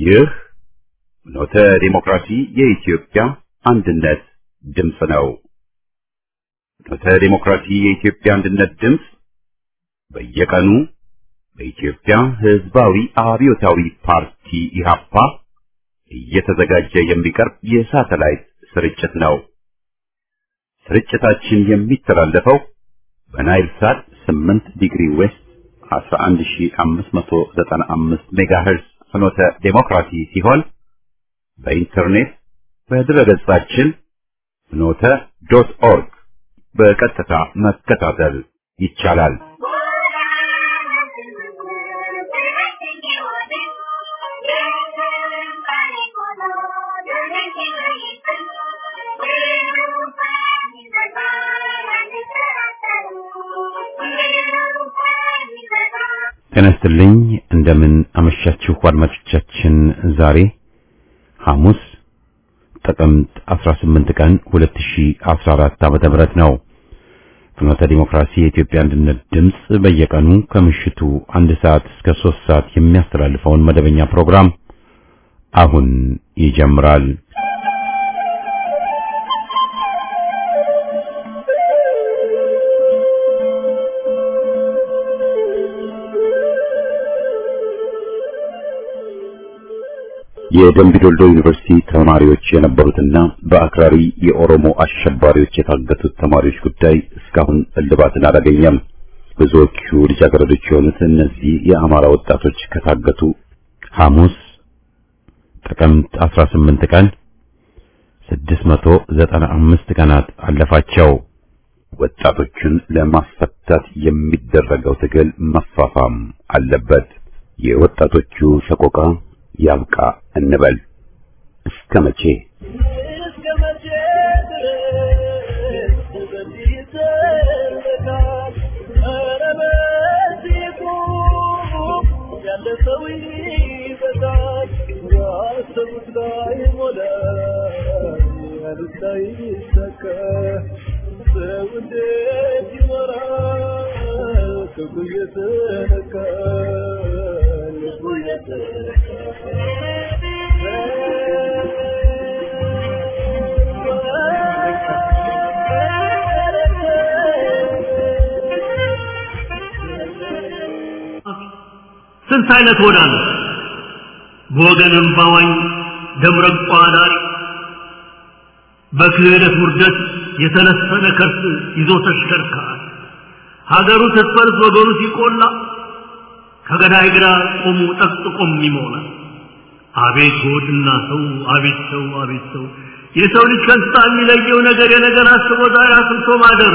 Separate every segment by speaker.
Speaker 1: ይህ ኖተ ዲሞክራሲ የኢትዮጵያ አንድነት ድምፅ ነው። ኖተ ዲሞክራሲ የኢትዮጵያ አንድነት ድምፅ በየቀኑ በኢትዮጵያ ሕዝባዊ አብዮታዊ ፓርቲ ኢህአፓ እየተዘጋጀ የሚቀርብ የሳተላይት ስርጭት ነው። ስርጭታችን የሚተላለፈው በናይል ሳት 8 ዲግሪ ዌስት 11595 ሜጋሄርዝ ፍኖተ ዴሞክራሲ ሲሆን በኢንተርኔት በድረገጻችን ፍኖተ ዶት ኦርግ በቀጥታ መከታተል ይቻላል። ጤና ይስጥልኝ። እንደምን አመሻችሁ አድማጮቻችን። ዛሬ ሐሙስ ጥቅምት 18 ቀን 2014 ዓመተ ምህረት ነው። ፍኖተ ዲሞክራሲ የኢትዮጵያ አንድነት ድምፅ በየቀኑ ከምሽቱ አንድ ሰዓት እስከ ሶስት ሰዓት የሚያስተላልፈውን መደበኛ ፕሮግራም አሁን ይጀምራል። የደምቢ ዶልዶ ዩኒቨርሲቲ ተማሪዎች የነበሩትና በአክራሪ የኦሮሞ አሸባሪዎች የታገቱት ተማሪዎች ጉዳይ እስካሁን እልባትን አላገኘም። ብዙዎቹ ልጃገረዶች የሆኑት እነዚህ የአማራ ወጣቶች ከታገቱ ሐሙስ ጥቅምት 18 ቀን 695 ቀናት አለፋቸው። ወጣቶቹን ለማስፈታት የሚደረገው ትግል መፋፋም አለበት። የወጣቶቹ ሰቆቃ ያብቃ እንበል። እስከ መቼ
Speaker 2: ስንት አይነት ሆዳ ነው በወገንም ባዋኝ ደምረቋ ዳሪ በክህደት ውርደት የተለሰነ ከርስ ይዞ ተሽከርካሪ ሀገሩ ስትፈርስ ወገኑ ሲቆላ ከገዳይ ግራ ቆሙ ጠቅጥቆም ይሞላል። አቤት ሆድና ሰው አቤት ሰው አቤት ሰው የሰው ልጅ ከእንስሳ የሚለየው ነገር የነገር አስቦ ዛሬ አስብቶ ማደር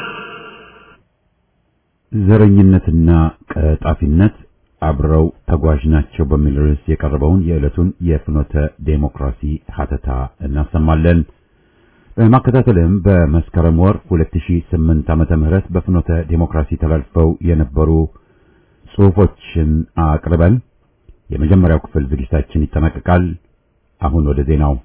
Speaker 1: ዘረኝነትና ቀጣፊነት አብረው ተጓዥ ናቸው በሚል ርዕስ የቀረበውን የዕለቱን የፍኖተ ዴሞክራሲ ሀተታ እናሰማለን። በማከታተልም በመስከረም ወር 2008 ዓመተ ምህረት በፍኖተ ዴሞክራሲ ተላልፈው የነበሩ ጽሑፎችን አቅርበን የመጀመሪያው ክፍል ዝግጅታችን ይጠናቀቃል። አሁን ወደ ዜናው።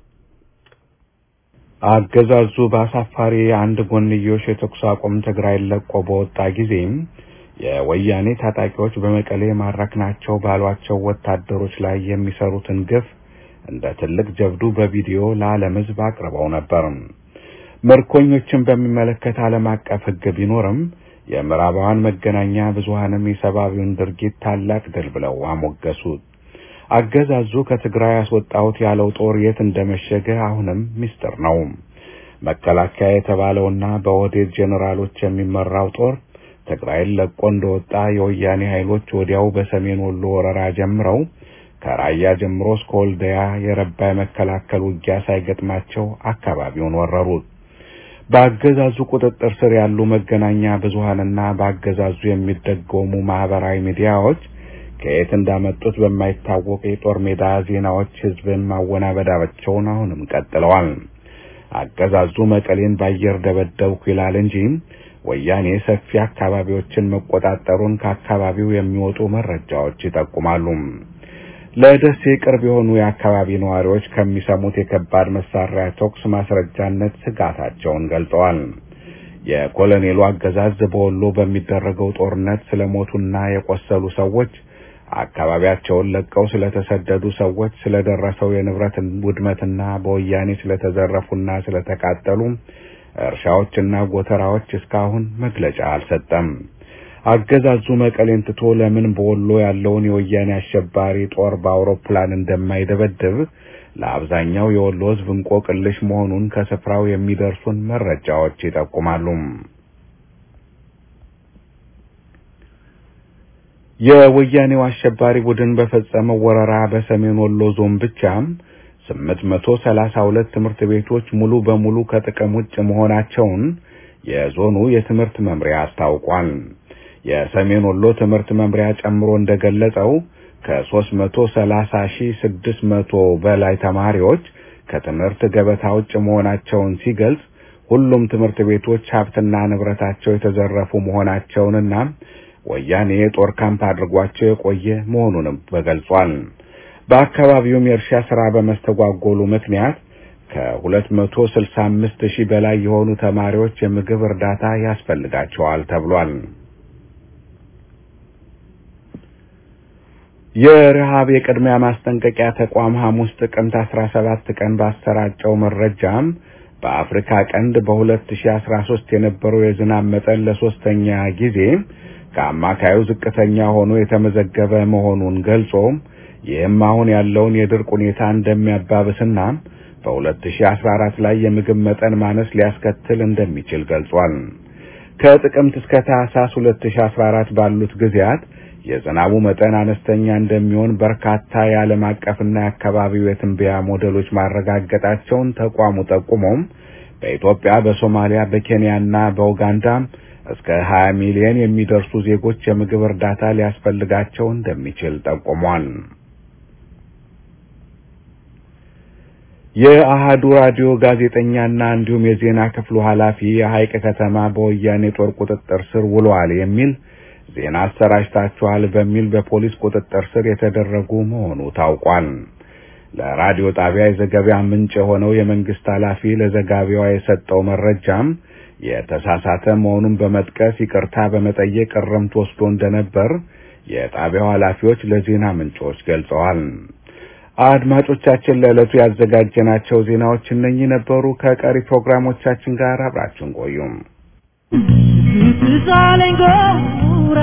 Speaker 3: አገዛዙ በአሳፋሪ አንድ ጎንዮሽ የተኩስ አቁም ትግራይን ለቆ በወጣ ጊዜም የወያኔ ታጣቂዎች በመቀሌ ማረክናቸው ባሏቸው ወታደሮች ላይ የሚሰሩትን ግፍ እንደ ትልቅ ጀብዱ በቪዲዮ ለዓለም ሕዝብ አቅርበው ነበር። ምርኮኞችን በሚመለከት ዓለም አቀፍ ሕግ ቢኖርም የምዕራባውያን መገናኛ ብዙሃንም የሰብአዊውን ድርጊት ታላቅ ድል ብለው አሞገሱት። አገዛዙ ከትግራይ ያስወጣሁት ያለው ጦር የት እንደመሸገ አሁንም ምስጢር ነው። መከላከያ የተባለውና በኦህዴድ ጄኔራሎች የሚመራው ጦር ትግራይን ለቆ እንደወጣ የወያኔ ኃይሎች ወዲያው በሰሜን ወሎ ወረራ ጀምረው ከራያ ጀምሮ እስከ ወልዲያ የረባ የመከላከል ውጊያ ሳይገጥማቸው አካባቢውን ወረሩት። በአገዛዙ ቁጥጥር ስር ያሉ መገናኛ ብዙሃንና በአገዛዙ የሚደገሙ ማህበራዊ ሚዲያዎች ከየት እንዳመጡት በማይታወቅ የጦር ሜዳ ዜናዎች ህዝብን ማወናበዳቸውን አሁንም ቀጥለዋል። አገዛዙ መቀሌን በአየር ደበደብኩ ይላል እንጂ ወያኔ ሰፊ አካባቢዎችን መቆጣጠሩን ከአካባቢው የሚወጡ መረጃዎች ይጠቁማሉ። ለደሴ ቅርብ የሆኑ የአካባቢ ነዋሪዎች ከሚሰሙት የከባድ መሳሪያ ተኩስ ማስረጃነት ስጋታቸውን ገልጸዋል። የኮሎኔሉ አገዛዝ በወሎ በሚደረገው ጦርነት ስለሞቱና የቆሰሉ ሰዎች አካባቢያቸውን ለቀው ስለተሰደዱ ሰዎች ስለደረሰው የንብረት ውድመትና በወያኔ ስለተዘረፉና ስለተቃጠሉ እርሻዎችና ጎተራዎች እስካሁን መግለጫ አልሰጠም። አገዛዙ መቀሌን ትቶ ለምን በወሎ ያለውን የወያኔ አሸባሪ ጦር በአውሮፕላን እንደማይደበድብ ለአብዛኛው የወሎ ሕዝብ እንቆቅልሽ መሆኑን ከስፍራው የሚደርሱን መረጃዎች ይጠቁማሉ። የወያኔው አሸባሪ ቡድን በፈጸመው ወረራ በሰሜን ወሎ ዞን ብቻ 832 ትምህርት ቤቶች ሙሉ በሙሉ ከጥቅም ውጭ መሆናቸውን የዞኑ የትምህርት መምሪያ አስታውቋል። የሰሜን ወሎ ትምህርት መምሪያ ጨምሮ እንደገለጸው ከ330600 በላይ ተማሪዎች ከትምህርት ገበታ ውጭ መሆናቸውን ሲገልጽ ሁሉም ትምህርት ቤቶች ሀብትና ንብረታቸው የተዘረፉ መሆናቸውንና ወያኔ የጦር ካምፕ አድርጓቸው የቆየ መሆኑንም ተገልጿል። በአካባቢውም የእርሻ ስራ በመስተጓጎሉ ምክንያት ከ265 ሺህ በላይ የሆኑ ተማሪዎች የምግብ እርዳታ ያስፈልጋቸዋል ተብሏል። የረሃብ የቅድሚያ ማስጠንቀቂያ ተቋም ሐሙስ ጥቅምት 17 ቀን ባሰራጨው መረጃም በአፍሪካ ቀንድ በ2013 የነበረው የዝናብ መጠን ለሶስተኛ ጊዜ ከአማካዩ ዝቅተኛ ሆኖ የተመዘገበ መሆኑን ገልጾ ይህም አሁን ያለውን የድርቅ ሁኔታ እንደሚያባብስና በ2014 ላይ የምግብ መጠን ማነስ ሊያስከትል እንደሚችል ገልጿል። ከጥቅምት እስከ ታህሳስ 2014 ባሉት ጊዜያት የዝናቡ መጠን አነስተኛ እንደሚሆን በርካታ የዓለም አቀፍና የአካባቢው የትንበያ ሞዴሎች ማረጋገጣቸውን ተቋሙ ጠቁሞም በኢትዮጵያ፣ በሶማሊያ፣ በኬንያና በኡጋንዳ እስከ 20 ሚሊዮን የሚደርሱ ዜጎች የምግብ እርዳታ ሊያስፈልጋቸው እንደሚችል ጠቁሟል። የአሃዱ ራዲዮ ጋዜጠኛና እንዲሁም የዜና ክፍሉ ኃላፊ የሐይቅ ከተማ በወያኔ ጦር ቁጥጥር ስር ውሏል የሚል ዜና አሰራጭታችኋል በሚል በፖሊስ ቁጥጥር ስር የተደረጉ መሆኑ ታውቋል። ለራዲዮ ጣቢያ የዘገቢያ ምንጭ የሆነው የመንግስት ኃላፊ ለዘጋቢዋ የሰጠው መረጃም የተሳሳተ መሆኑን በመጥቀስ ይቅርታ በመጠየቅ እርምት ወስዶ እንደነበር የጣቢያው ኃላፊዎች ለዜና ምንጮች ገልጸዋል። አድማጮቻችን ለዕለቱ ያዘጋጀናቸው ዜናዎች እነኚህ ነበሩ። ከቀሪ ፕሮግራሞቻችን ጋር አብራችሁን ቆዩም።
Speaker 4: ትዛለኝ ጎራ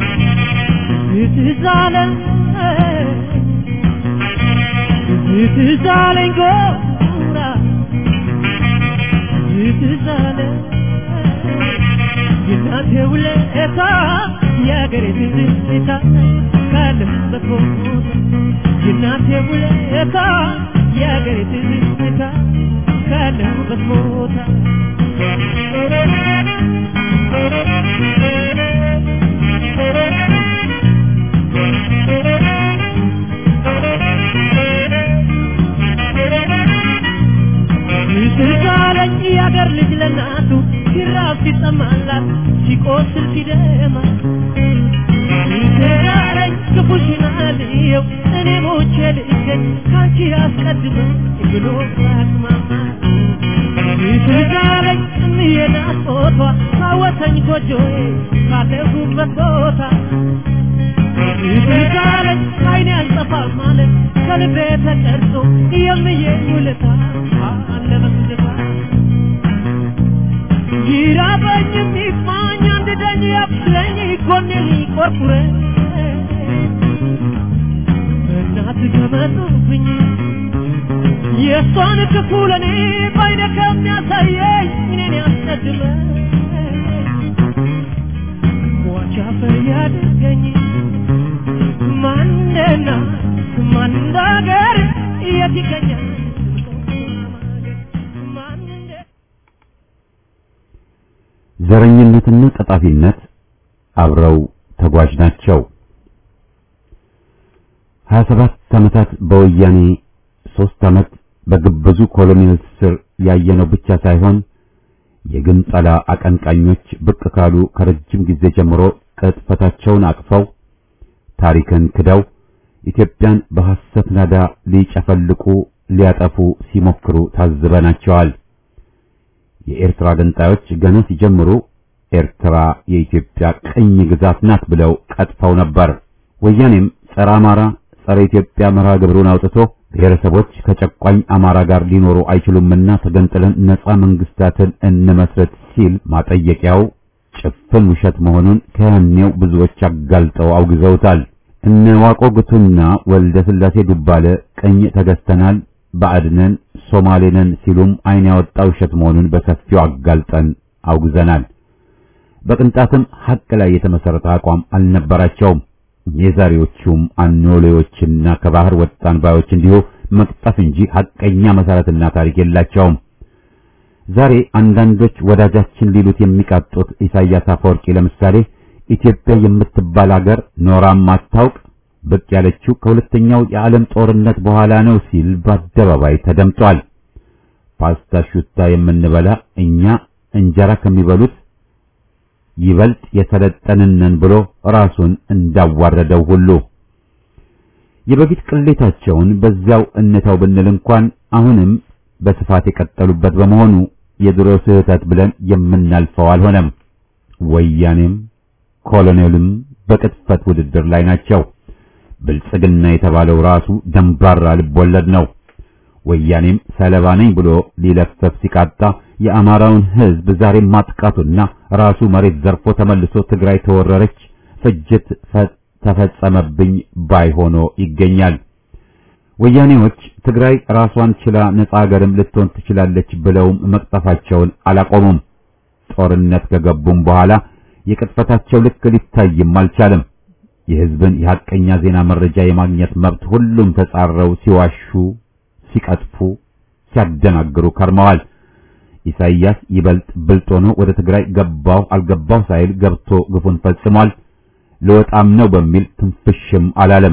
Speaker 4: ትዛለኝ ትዛለኝ ጎራ ትዛለኝ የእናቴ ውለታ የአገሬ ትዝታ ካለሁበት ቦታ የእናቴ ውለታ የአገሬ ትዝታ ካለሁበት ቦታ ትዛለኝ የአገር ልጅ ለናቱ ሲራብ ሲጠማላት ሲቆስል ሲደማ ትዛለኝ ክፉሽን አልየው እኔ ሞቼ ልገኝ ካንቺ አስቀድመ ብሎ አቅማማ ትዛለኝ እንየናት ፎቷ ካወተኝ ጎጆዬ ካለሁበት ቦታ ትዛለኝ አይኔ አልጠፋም ማለት ከልቤ ተቀርጾ የምዬ ውለታ አለ በትዝታ ይራበኝ የሚማኝ አንድ ደኝ ያብስለኝ ጎኔ ሊቆርቁረኝ እናት ከመጡብኝ የእሷን ክፉ ለእኔ ባይነ ከሚያሳየኝ እኔን ያስቀድመ ሟች አፈር ያድርገኝ ማንደና ማን እንዳገር የት ይገኛል
Speaker 1: ዘረኝነትና ቀጣፊነት አብረው ተጓዥ ናቸው። 27 ዓመታት በወያኔ ሶስት ዓመት በግብዙ ኮሎኔል ስር ያየነው ብቻ ሳይሆን የግንጠላ አቀንቃኞች ብቅ ካሉ ከረጅም ጊዜ ጀምሮ ቅጥፈታቸውን አቅፈው ታሪክን ክደው ኢትዮጵያን በሐሰት ናዳ ሊጨፈልቁ ሊያጠፉ ሲሞክሩ ታዝበናቸዋል። የኤርትራ ገንጣዮች ገና ሲጀምሩ ኤርትራ የኢትዮጵያ ቅኝ ግዛት ናት ብለው ቀጥፈው ነበር። ወያኔም ጸረ አማራ፣ ጸረ ኢትዮጵያ መርሃ ግብሩን አውጥቶ ብሔረሰቦች ከጨቋኝ አማራ ጋር ሊኖሩ አይችሉምና ተገንጥለን ነጻ መንግስታትን እንመስረት ሲል ማጠየቂያው ጭፍን ውሸት መሆኑን ከያኔው ብዙዎች አጋልጠው አውግዘውታል። እነ ዋቆ ጉቱና ወልደ ስላሴ ዱባለ ቀኝ ተገዝተናል፣ ባዕድነን፣ ሶማሌነን ሲሉም አይን ያወጣ ውሸት መሆኑን በሰፊው አጋልጠን አውግዘናል። በቅንጣትም ሐቅ ላይ የተመሰረተ አቋም አልነበራቸውም። የዛሬዎቹም አኖሌዎችና ከባህር ወጣን ባዮች እንዲሁ መቅጠፍ እንጂ ሐቀኛ መሰረትና ታሪክ የላቸውም። ዛሬ አንዳንዶች ወዳጃችን ሊሉት የሚቃጡት ኢሳያስ አፈወርቂ ለምሳሌ ኢትዮጵያ የምትባል ሀገር ኖራም አታውቅ ብቅ ያለችው ከሁለተኛው የዓለም ጦርነት በኋላ ነው ሲል በአደባባይ ተደምጧል። ፓስታ ሹታ የምንበላ እኛ እንጀራ ከሚበሉት ይበልጥ የሰለጠንነን ብሎ ራሱን እንዳዋረደው ሁሉ የበፊት ቅሌታቸውን በዚያው እንተው ብንል እንኳን አሁንም በስፋት የቀጠሉበት በመሆኑ የድሮ ስህተት ብለን የምናልፈው አልሆነም። ወያኔም ኮሎኔልም በቅጥፈት ውድድር ላይ ናቸው። ብልጽግና የተባለው ራሱ ደንባራ ልቦለድ ነው። ወያኔም ሰለባ ነኝ ብሎ ሊለፈፍ ሲቃጣ የአማራውን ሕዝብ ዛሬም ማጥቃቱና ራሱ መሬት ዘርፎ ተመልሶ ትግራይ ተወረረች፣ ፍጅት ተፈጸመብኝ ባይ ሆኖ ይገኛል። ወያኔዎች ትግራይ ራሷን ችላ ነጻ ሀገርም ልትሆን ትችላለች ብለውም መቅጠፋቸውን አላቆሙም። ጦርነት ከገቡም በኋላ የቅጥፈታቸው ልክ ሊታይም አልቻለም። የሕዝብን የሐቀኛ ዜና መረጃ የማግኘት መብት ሁሉም ተጻረው ሲዋሹ፣ ሲቀጥፉ፣ ሲያደናግሩ ከርመዋል። ኢሳይያስ ይበልጥ ብልጥ ሆኖ ወደ ትግራይ ገባው አልገባው ሳይል ገብቶ ግፉን ፈጽሟል። ልወጣም ነው በሚል ትንፍሽም አላለም።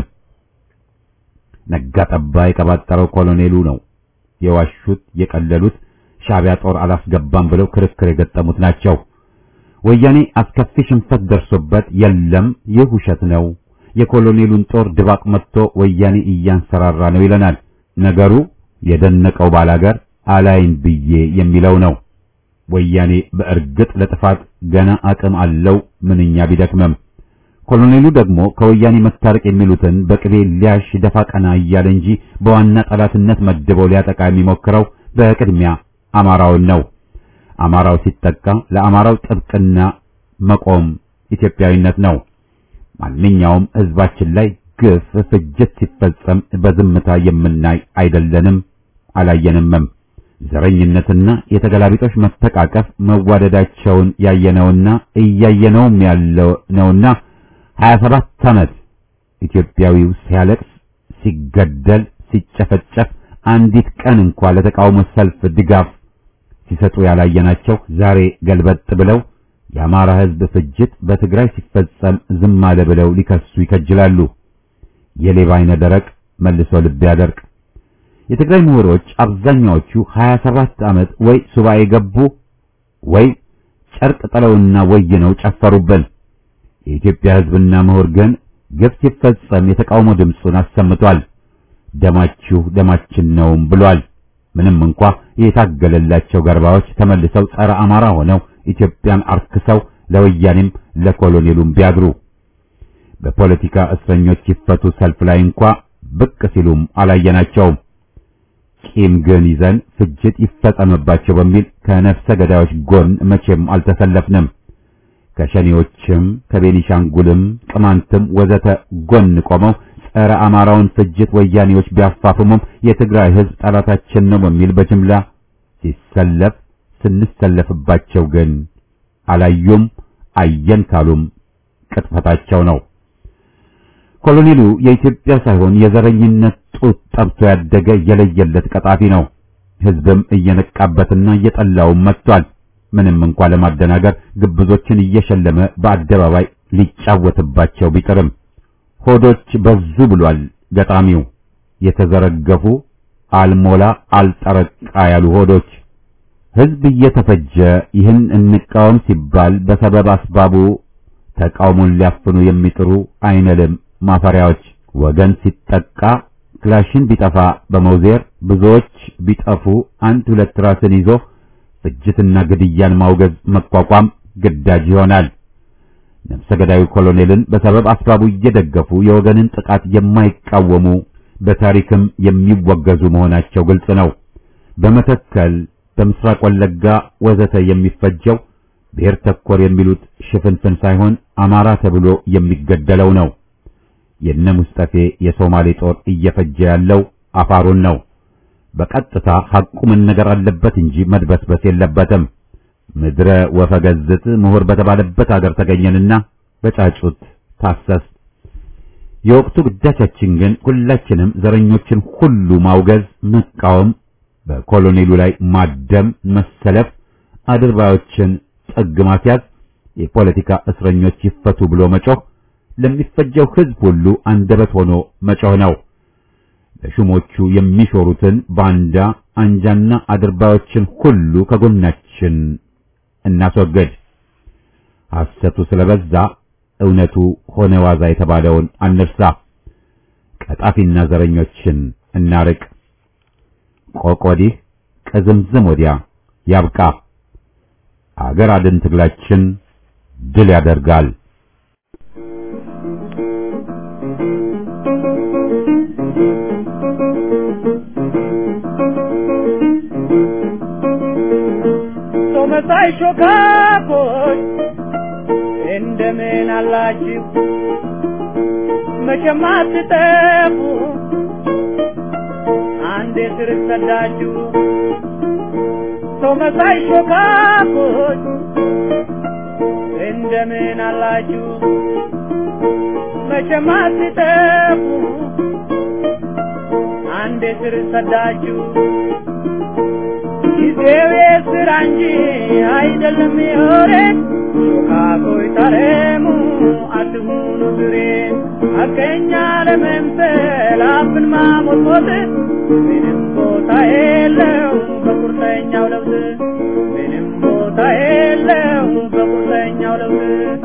Speaker 1: ነጋ ጠባ የቀባጠረው ኮሎኔሉ ነው። የዋሹት የቀለሉት ሻዕቢያ ጦር አላስገባም ብለው ክርክር የገጠሙት ናቸው። ወያኔ አስከፊ ሽንፈት ደርሶበት የለም ይህ ውሸት ነው፣ የኮሎኔሉን ጦር ድባቅ መጥቶ ወያኔ እያንሰራራ ነው ይለናል። ነገሩ የደነቀው ባላገር አላይን ብዬ የሚለው ነው። ወያኔ በእርግጥ ለጥፋት ገና አቅም አለው ምንኛ ቢደክመም ኮሎኔሉ ደግሞ ከወያኔ መታረቅ የሚሉትን በቅቤ ሊያሽ ደፋ ቀና እያለ እንጂ በዋና ጠላትነት መድበው ሊያጠቃ የሚሞክረው በቅድሚያ አማራውን ነው። አማራው ሲጠቃ ለአማራው ጥብቅና መቆም ኢትዮጵያዊነት ነው። ማንኛውም ሕዝባችን ላይ ግፍ፣ ፍጅት ሲፈጸም በዝምታ የምናይ አይደለንም፣ አላየንምም። ዘረኝነትና የተገላቢጦች መተቃቀፍ መዋደዳቸውን ያየነውና እያየነውም ያለው ነውና 27 ዓመት ኢትዮጵያዊው ሲያለቅስ፣ ሲገደል፣ ሲጨፈጨፍ አንዲት ቀን እንኳ ለተቃውሞ ሰልፍ ድጋፍ ሲሰጡ ያላየናቸው ዛሬ ገልበጥ ብለው የአማራ ሕዝብ ፍጅት በትግራይ ሲፈጸም ዝም አለ ብለው ሊከሱ ይከጅላሉ። የሌባ አይነ ደረቅ መልሶ ልብ ያደርቅ። የትግራይ ምሁሮች አብዛኛዎቹ 27 ዓመት ወይ ሱባኤ ገቡ ወይ ጨርቅ ጥለውና ወይነው ጨፈሩብን። የኢትዮጵያ ሕዝብና ምሁር ግን ግፍ ሲፈጸም የተቃውሞ ድምፁን አሰምቷል። ደማችሁ ደማችን ነውም ብሏል። ምንም እንኳ የታገለላቸው ገርባዎች ተመልሰው ጸረ አማራ ሆነው ኢትዮጵያን አርክሰው ለወያኔም ለኮሎኔሉም ቢያድሩ በፖለቲካ እስረኞች ይፈቱ ሰልፍ ላይ እንኳ ብቅ ሲሉም አላየናቸውም። ቂም ግን ይዘን ፍጅት ይፈጸምባቸው በሚል ከነፍሰ ገዳዮች ጎን መቼም አልተሰለፍንም። ከሸኔዎችም ከቤኒሻንጉልም ቅማንትም ወዘተ ጎን ቆመው ጸረ አማራውን ፍጅት ወያኔዎች ቢያፋፍሙም የትግራይ ሕዝብ ጠላታችን ነው በሚል በጅምላ ሲሰለፍ ስንሰለፍባቸው ግን አላዩም። አየን ካሉም ቅጥፈታቸው ነው። ኮሎኔሉ የኢትዮጵያ ሳይሆን የዘረኝነት ጡት ጠብቶ ያደገ የለየለት ቀጣፊ ነው። ሕዝብም እየነቃበትና እየጠላውም መጥቷል። ምንም እንኳ ለማደናገር ግብዞችን እየሸለመ በአደባባይ ሊጫወትባቸው ቢጥርም ሆዶች በዙ ብሏል ገጣሚው። የተዘረገፉ አልሞላ አልጠረቃ ያሉ ሆዶች ሕዝብ እየተፈጀ ይህን እንቃወም ሲባል በሰበብ አስባቡ ተቃውሞን ሊያፍኑ የሚጥሩ አይነልም ማፈሪያዎች። ወገን ሲጠቃ ክላሽን ቢጠፋ በመውዜር ብዙዎች ቢጠፉ አንድ ሁለት ራስን ይዞ ፍጅትና ግድያን ማውገዝ መቋቋም ግዳጅ ይሆናል። ነፍሰ ገዳዩ ኮሎኔልን በሰበብ አስባቡ እየደገፉ የወገንን ጥቃት የማይቃወሙ በታሪክም የሚወገዙ መሆናቸው ግልጽ ነው። በመተከል በምስራቅ ወለጋ ወዘተ የሚፈጀው ብሔር ተኮር የሚሉት ሽፍንፍን ሳይሆን አማራ ተብሎ የሚገደለው ነው። የነ ሙስጠፌ የሶማሌ ጦር እየፈጀ ያለው አፋሩን ነው። በቀጥታ ሐቁ መነገር አለበት እንጂ መድበስበስ የለበትም። ምድረ ወፈገዝት ምሁር በተባለበት አገር ተገኘንና በጫጩት ታሰስ። የወቅቱ ግዳቻችን ግን ሁላችንም ዘረኞችን ሁሉ ማውገዝ፣ መቃወም፣ በኮሎኔሉ ላይ ማደም፣ መሰለፍ፣ አድርባዮችን ጥግ ማስያዝ፣ የፖለቲካ እስረኞች ይፈቱ ብሎ መጮህ፣ ለሚፈጀው ሕዝብ ሁሉ አንደበት ሆኖ መጮህ ነው። ለሹሞቹ የሚሾሩትን ባንዳ አንጃና አድርባዮችን ሁሉ ከጎናችን እናስወግድ። ሐሰቱ ስለበዛ እውነቱ ሆነ ዋዛ የተባለውን አንርሳ። ቀጣፊና ዘረኞችን እናርቅ። ቆቅ ወዲህ ቅዝምዝም ወዲያ ያብቃ። አገር አድን ትግላችን ድል ያደርጋል።
Speaker 4: ሰው መሳይ ሾካኮች እንደምን አላችሁ? መቼም አትጠፉ አንዴ ስር ሰዳችሁ። ሰው መሳይ ሾካኮች እንደምን አላችሁ? መቼም አትጠፉ አንዴ ስር ሰዳችሁ። ጊዜው የስራ እንጂ አይደለም የወሬ ሾካኮይ ታረሙ አትሁኑ ዝሬ አገኛ ለመምሰል አፍን ማሞጥሞጥ ምንም ቦታ የለው በቁርጠኛው ለውዝ ምንም ቦታ የለው በቁርጠኛው ለውዝ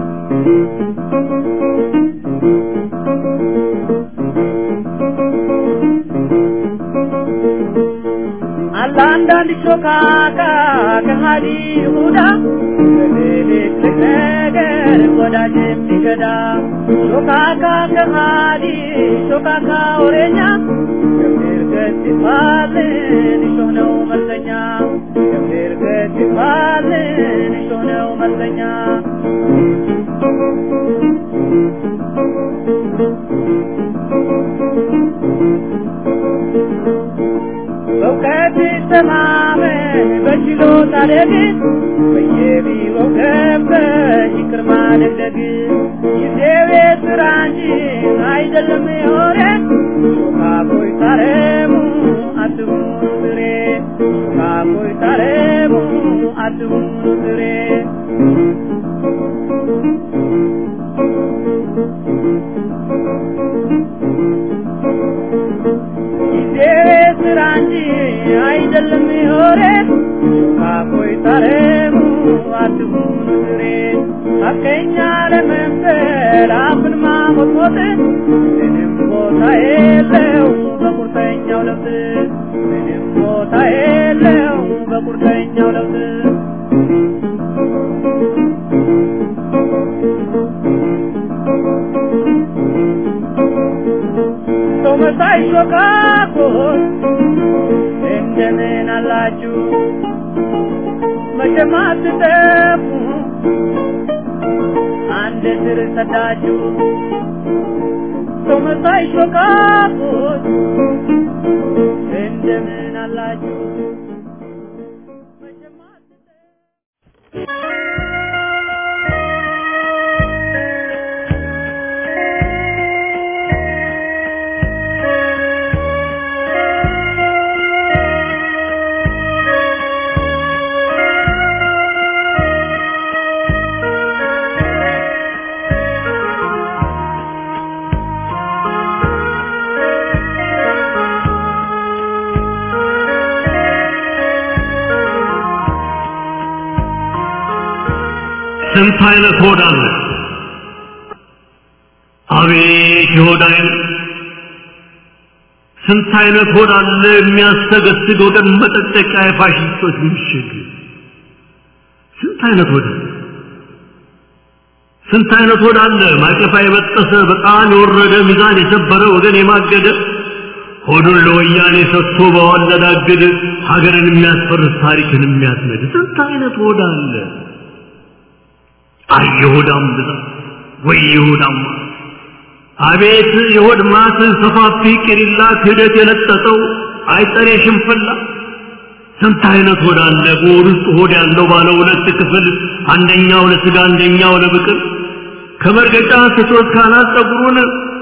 Speaker 4: አለ አንዳንድ ሾካካ ከሃዲ ይሁዳ በትልቅ ነገር ወዳጅ የሚገዳ ሾካካ ከሃዲ ሾካካ ወሬኛ ገብር ገት ይባልን እሾህ ነው መልከኛ ገብር ገት ይባልን እሾህ ነው መልከኛ በእውቀት ተማመን በችሎታ ደግን በየቢሮው ገብተሽ ይቅር ማደግደግ ጊዜው የስራ እንጂ አይደለም የወሬ ሾካኮይ ታረሙ አትሁኑ ዝሬ ሾካኮይ ታረሙ አትሁኑ ዝሬ ጊዜው ስራ እንጂ አይደለም የወሬ ሾካኮይ ታረሙ አትሁኑ ዝሬ ሐቀኛ ለመምሰል አፍን ማሞጥሞጥ ምንም ቦታ የለው በቁርጠኛው ለውዝ ምንም ቦታ የለው በቁርጠኛው ለውዝ ሰው መሳይ ሾካኮች እንደምን አላችሁ? መቼም አትጠፉ አንድ ስር ሰዳችሁ። ሰው መሳይ ሾካኮች እንደምን አላችሁ? መቼም አትጠፉ
Speaker 2: ስንት አይነት ሆድ አለ? አቤት የሆድ አይነት! ስንት አይነት ሆድ አለ የሚያስተገስግ ወገን መጠጠቂያ የፋሽስቶች ምሽግ! ስንት አይነት ሆድ አለ! ስንት አይነት ሆድ አለ ማቀፋ የበጠሰ በጣም የወረደ ሚዛን የሰበረ ወገን የማገደ ሆዱን ለወያኔ ሰጥቶ በዋለዳግድ ሀገርን የሚያስፈርስ ታሪክን የሚያስነድ ስንት አይነት ሆድ አለ። አይ የሆዳም ብዛት ወይ የሆዳም ማት! አቤት የሆድ ማት ሰፋፊ ቅሪላ ክህደት የለጠጠው አይጠሬ ሽንፍላ ስንት አይነት ሆድ አለ በሆድ ውስጥ ሆድ ያለው ባለ ሁለት ክፍል አንደኛው ለስጋ አንደኛው ለብቅል ከመርገጫ ስቶት ካናት ጸጉሩን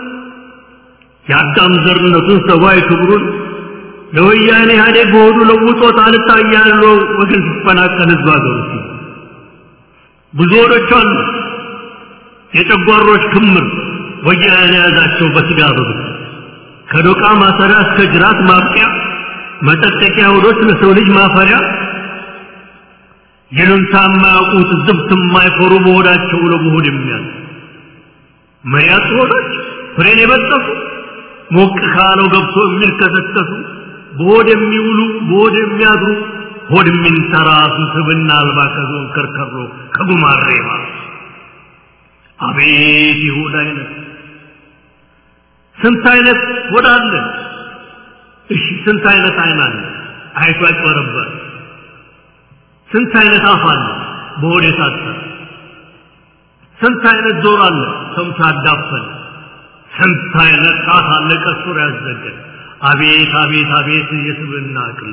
Speaker 2: የአዳም ዘርነቱን ሰብአዊ ክብሩን ለወያኔ ኢህአዴግ በሆዱ ለውጦት አልታያለው ወገን ሲፈናቀል ህዝብ ሀገሩ ሲል ብዙ ሆዶች አሉ የጨጓሮች ክምር ወያኔ የያዛቸው በስጋ በብት ከዶቃ ማሰሪያ እስከ ጅራት ማብቂያ መጠጠቂያ ሆዶች ለሰው ልጅ ማፈሪያ ይሉንታ የማያውቁት ዝብት የማይፈሩ በሆዳቸው ለመሆድ የሚያዝ መያት ሆዶች ፍሬን የበጠሱ ሞቅ ካለው ገብቶ የሚልከሰከሱ በሆድ የሚውሉ በሆድ የሚያድሩ ሆድ የሚንተራሱ ስብና አልባ ከዞን ከርከሮ ከጉማሬ ማለት አቤት የሆድ አይነት ስንት አይነት ሆድ አለ እሺ ስንት አይነት አይን አለ አይቶ ያጭበረበር ስንት አይነት አፍ አለ በሆድ የታሰረ ስንት አይነት ጆሮ አለ ሰምቶ ያዳፈን ስንት አይነት ጣት አለ ቀሱር ያዘገን አቤት አቤት አቤት የስብና ቅል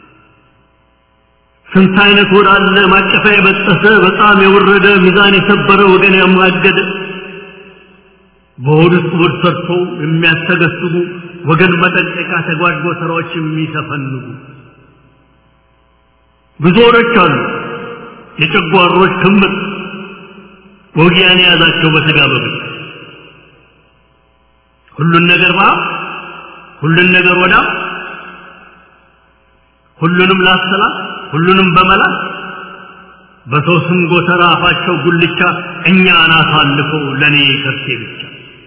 Speaker 2: ስንት አይነት ሆድ አለ ማቀፊያ የበጠሰ በጣም የወረደ ሚዛን የሰበረ ወገን ያማገደ በሆድ ውስጥ ሆድ ሰርቶ የሚያስተገስጉ ወገን መጠንቀቂያ ተጓድጎ ስራዎች የሚሰፈንጉ ብዙ ሆዶች አሉ የጨጓሮች ክምር ወጊያን የያዛቸው በስጋ በብት ሁሉን ነገር ባ ሁሉን ነገር ወዳ ሁሉንም ላሰላት ሁሉንም በመላት በሰው ስም ጎተራ አፋቸው ጉልቻ እኛን አሳልፈው ለእኔ ከርሴ ብቻ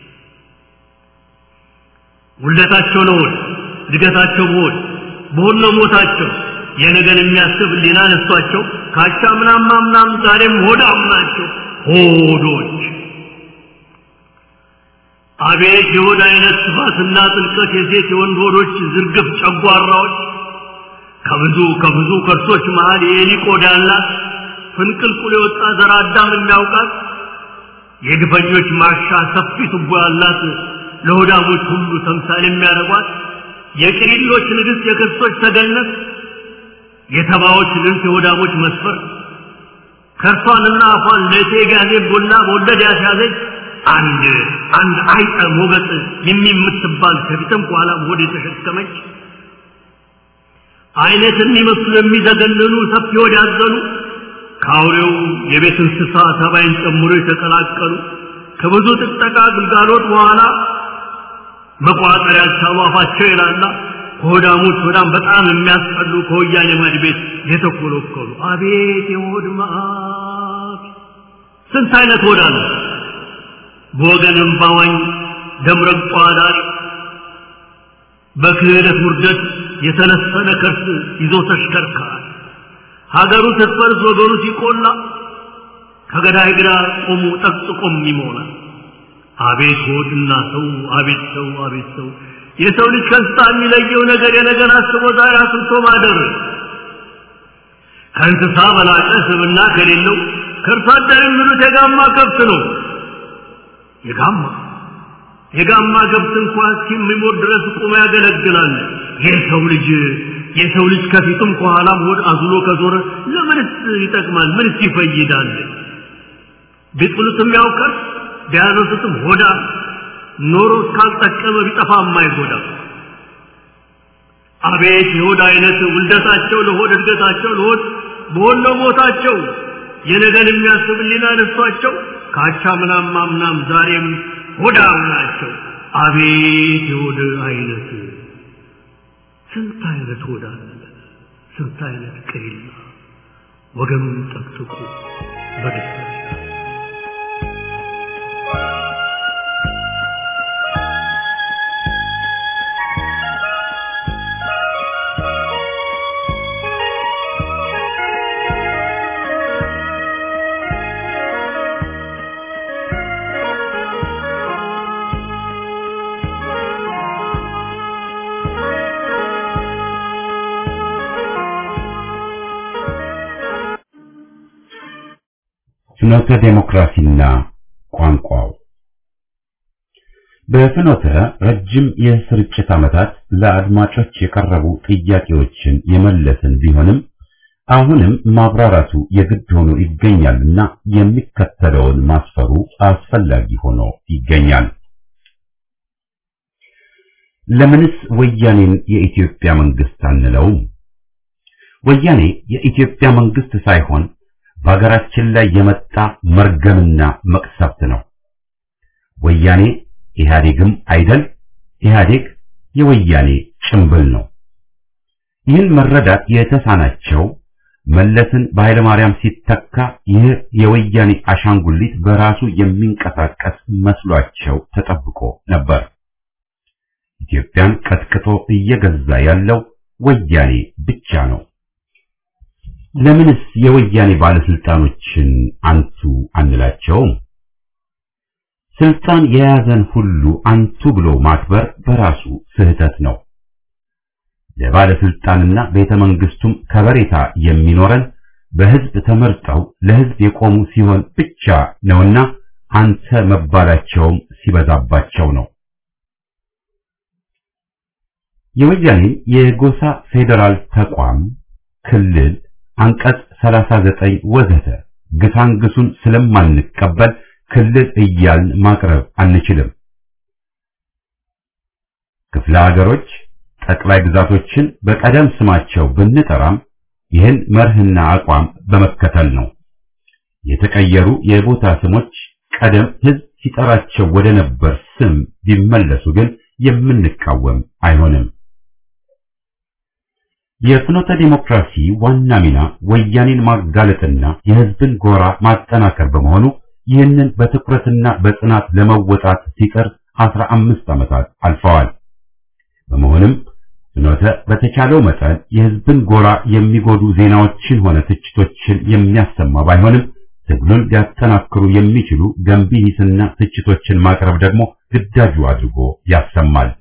Speaker 2: ውለታቸው ለሆድ እድገታቸው በሆድ በሆድ ነው ሞታቸው የነገን የሚያስብ ሊና ነሷቸው ካቻ ምናም ምናም ዛሬም ሆዳም ናቸው ሆዶች አቤት የሆድ አይነት ስፋትና ጥልቀት የሴት የወንድ ሆዶች ዝርግፍ ጨጓራዎች ከብዙ ከብዙ ከርሶች መሃል የኤሊ ቆዳ ያላት ፍንቅልቁል የወጣ ዘር አዳም የሚያውቃት የግፈኞች ማሻ ሰፊ ቱቦ ያላት ለሆዳሞች ሁሉ ተምሳሌ የሚያደርጓት የቅሪሎች ንግሥት የክርስቶች ተገነት የተባዎች ልንት የሆዳሞች መስፈር ከርሷንና አፏን ለእቴ ጋዜ ቡና በወለድ ያስያዘች አንድ አንድ አይጠ ሞገጥ የሚምትባል ከፊትም ከኋላም ሆድ የተሸከመች አይነት የሚመስሉ የሚዘገንኑ ሰፊ ሆድ ያዘሉ ከአውሬው የቤት እንስሳ ተባይን ጨምሮ የተቀላቀሉ ከብዙ ጥጠቃ ግልጋሎት በኋላ መቋጠር ያልቻሉ አፋቸው ይላላ ከሆዳሞች ሆዳም በጣም የሚያስጠሉ ከወያኔ ማድ ቤት የተኮለኮሉ አቤት የሆድ መዓት ስንት አይነት ሆድ አለ በወገንም ባዋኝ ደምረቋ ዳሪ በክህደት ውርደት የተለሰነ ከርስ ይዞ ተሽከርካሪ ሀገሩ ስትፈርስ ወገኑ ሲቆላ ከገዳይ ግራ ቆሙ ጠቅጥቆም ይሞላል አቤት ሆድና ሰው አቤት ሰው አቤት ሰው የሰው ልጅ ከእንስሳ የሚለየው ነገር የነገር አስቦ ዛሬ አስብቶ ማደር ከእንስሳ በላቀ ስብና ከሌለው ከእርሷ አደር የሚሉት የጋማ ከብት ነው የጋማ የጋማ ከብት እንኳን እስኪሞት ድረስ ቁሞ ያገለግላል የሰው ልጅ የሰው ልጅ ከፊቱም ከኋላም ሆድ አዝሎ ከዞረ ለምንስ ይጠቅማል ምንስ ይፈይዳል ቢጥሉትም ያውቀር ቢያነሱትም ሆዳ ኖሮ እስካልጠቀመ ቢጠፋ የማይጎዳ አቤት የሆድ አይነት ውልደታቸው ለሆድ እድገታቸው ለሆድ በሆነ ሞታቸው የነገን የሚያስብ ሊና ነሷቸው ካቻ ምናም ማምናም ዛሬም ሆዳም ናቸው አቤት የሆድ አይነት ስንት አይነት ሆዳ ስንት አይነት ቅሪላ ወገኑን ጠቅጥቁ በደስታ
Speaker 1: ፍኖተ ዴሞክራሲና ቋንቋው በፍኖተ ረጅም የስርጭት ዓመታት ለአድማጮች የቀረቡ ጥያቄዎችን የመለስን ቢሆንም አሁንም ማብራራቱ የግድ ሆኖ ይገኛልና የሚከተለውን ማስፈሩ አስፈላጊ ሆኖ ይገኛል። ለምንስ ወያኔን የኢትዮጵያ መንግስት አንለውም? ወያኔ የኢትዮጵያ መንግስት ሳይሆን በሀገራችን ላይ የመጣ መርገምና መቅሰፍት ነው። ወያኔ ኢህአዴግም አይደል፣ ኢህአዴግ የወያኔ ጭምብል ነው። ይህን መረዳት የተሳናቸው መለስን በኃይለ ማርያም ሲተካ ይህ የወያኔ አሻንጉሊት በራሱ የሚንቀሳቀስ መስሏቸው ተጠብቆ ነበር። ኢትዮጵያን ቀጥቅጦ እየገዛ ያለው ወያኔ ብቻ ነው። ለምንስ የወያኔ ባለስልጣኖችን አንቱ አንላቸውም? ስልጣን የያዘን ሁሉ አንቱ ብሎ ማክበር በራሱ ስህተት ነው። ለባለስልጣንና ቤተ መንግስቱም ከበሬታ የሚኖረን በህዝብ ተመርጠው ለህዝብ የቆሙ ሲሆን ብቻ ነውና አንተ መባላቸውም ሲበዛባቸው ነው። የወያኔን የጎሳ ፌዴራል ተቋም ክልል አንቀጽ 39 ወዘተ ግሳንግሱን ስለማንቀበል ክልል እያልን ማቅረብ አንችልም። ክፍለ ሀገሮች ጠቅላይ ግዛቶችን በቀደም ስማቸው ብንጠራም ይህን መርህና አቋም በመከተል ነው። የተቀየሩ የቦታ ስሞች ቀደም ህዝብ ሲጠራቸው ወደ ነበር ስም ቢመለሱ ግን የምንቃወም አይሆንም። የፍኖተ ዲሞክራሲ ዋና ሚና ወያኔን ማጋለጥና የህዝብን ጎራ ማጠናከር በመሆኑ ይህንን በትኩረትና በጽናት ለመወጣት ሲጥር አስራ አምስት ዓመታት አልፈዋል። በመሆንም ፍኖተ በተቻለው መጠን የህዝብን ጎራ የሚጎዱ ዜናዎችን ሆነ ትችቶችን የሚያሰማ ባይሆንም ትግሉን ሊያጠናክሩ የሚችሉ ገንቢ ሂስና ትችቶችን ማቅረብ ደግሞ ግዳጁ አድርጎ ያሰማል።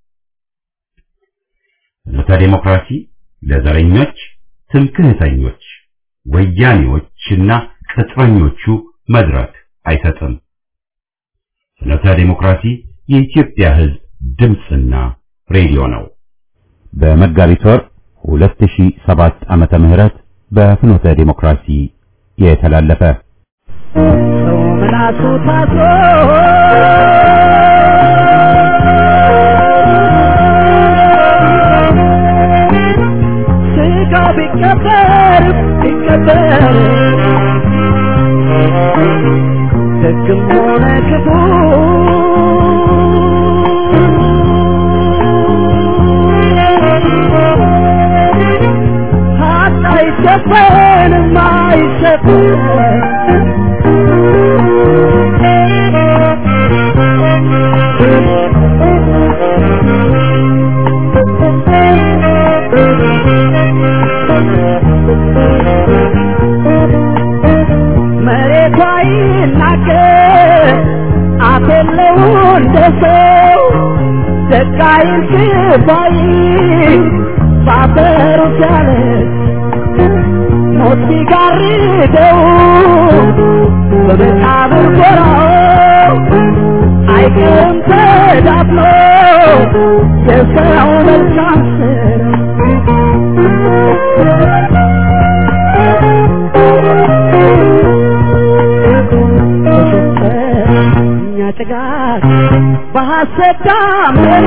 Speaker 1: ፍኖተ ዲሞክራሲ ለዘረኞች፣ ትምክህተኞች፣ ወያኔዎችና ቅጥረኞቹ መድረክ አይሰጥም። ፍኖተ ዲሞክራሲ የኢትዮጵያ ህዝብ ድምፅና ሬዲዮ ነው። በመጋቢት ወር 2007 ዓመተ ምህረት በፍኖተ ዲሞክራሲ የተላለፈ
Speaker 4: ሰው ምላሱ ታስሮ ስጋ ቢቀበር ቢቀበር ደግም ሆነ ክፉ ሀቅ አይሸፈንም አይሸፈንም መሬቷ ይናገር አፍ የለው እንደ ሰው ደቃይን ክፋይ ባፈሩ ሲያለ ሞት ቢጋርደው በመቃብር ጎራው አይቀርም ተዳፍኖ የሰው መልካም እኛ ጭጋግ በሐሰት ዳመና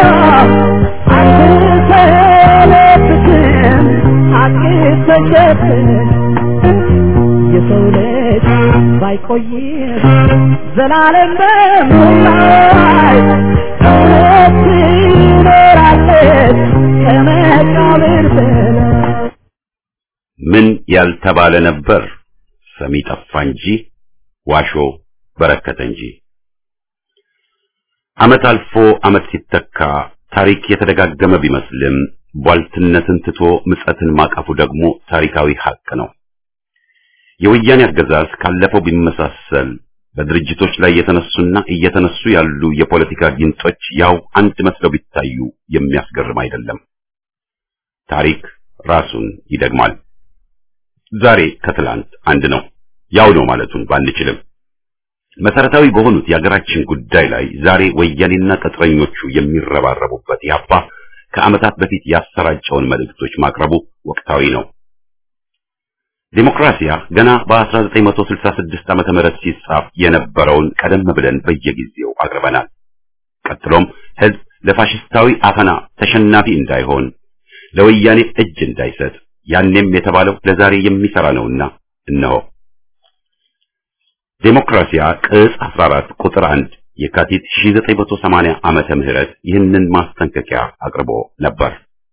Speaker 4: አንሰለብትም ሐቅ ተሸፍን የሰው ልጅ ባይቆይም ዘላለም በምላይ እውነት ትኖራለች ከመቃብር በላይ
Speaker 1: ምን ያልተባለ ነበር ሰሚ ጠፋ እንጂ ዋሾ በረከተ እንጂ። ዓመት አልፎ ዓመት ሲተካ ታሪክ የተደጋገመ ቢመስልም ቧልትነትን ትቶ ምጸትን ማቀፉ ደግሞ ታሪካዊ ሐቅ ነው። የወያኔ አገዛዝ ካለፈው ቢመሳሰል በድርጅቶች ላይ የተነሱና እየተነሱ ያሉ የፖለቲካ ጊንጦች ያው አንድ መስለው ቢታዩ የሚያስገርም አይደለም። ታሪክ ራሱን ይደግማል። ዛሬ ከትላንት አንድ ነው። ያው ነው ማለቱን ባንችልም መሰረታዊ በሆኑት የሀገራችን ጉዳይ ላይ ዛሬ ወያኔና ቅጥረኞቹ የሚረባረቡበት ያባ ከዓመታት በፊት ያሰራጨውን መልእክቶች ማቅረቡ ወቅታዊ ነው። ዲሞክራሲያ ገና በ1966 ዓመተ ምህረት ሲጻፍ የነበረውን ቀደም ብለን በየጊዜው አቅርበናል። ቀጥሎም ህዝብ ለፋሽስታዊ አፈና ተሸናፊ እንዳይሆን ለወያኔ እጅ እንዳይሰጥ ያኔም የተባለው ለዛሬ የሚሰራ ነውና እነሆ ዴሞክራሲያ ቅጽ 14 ቁጥር 1 የካቲት 1980 ዓመተ ምህረት ይህንን ማስጠንቀቂያ አቅርቦ ነበር።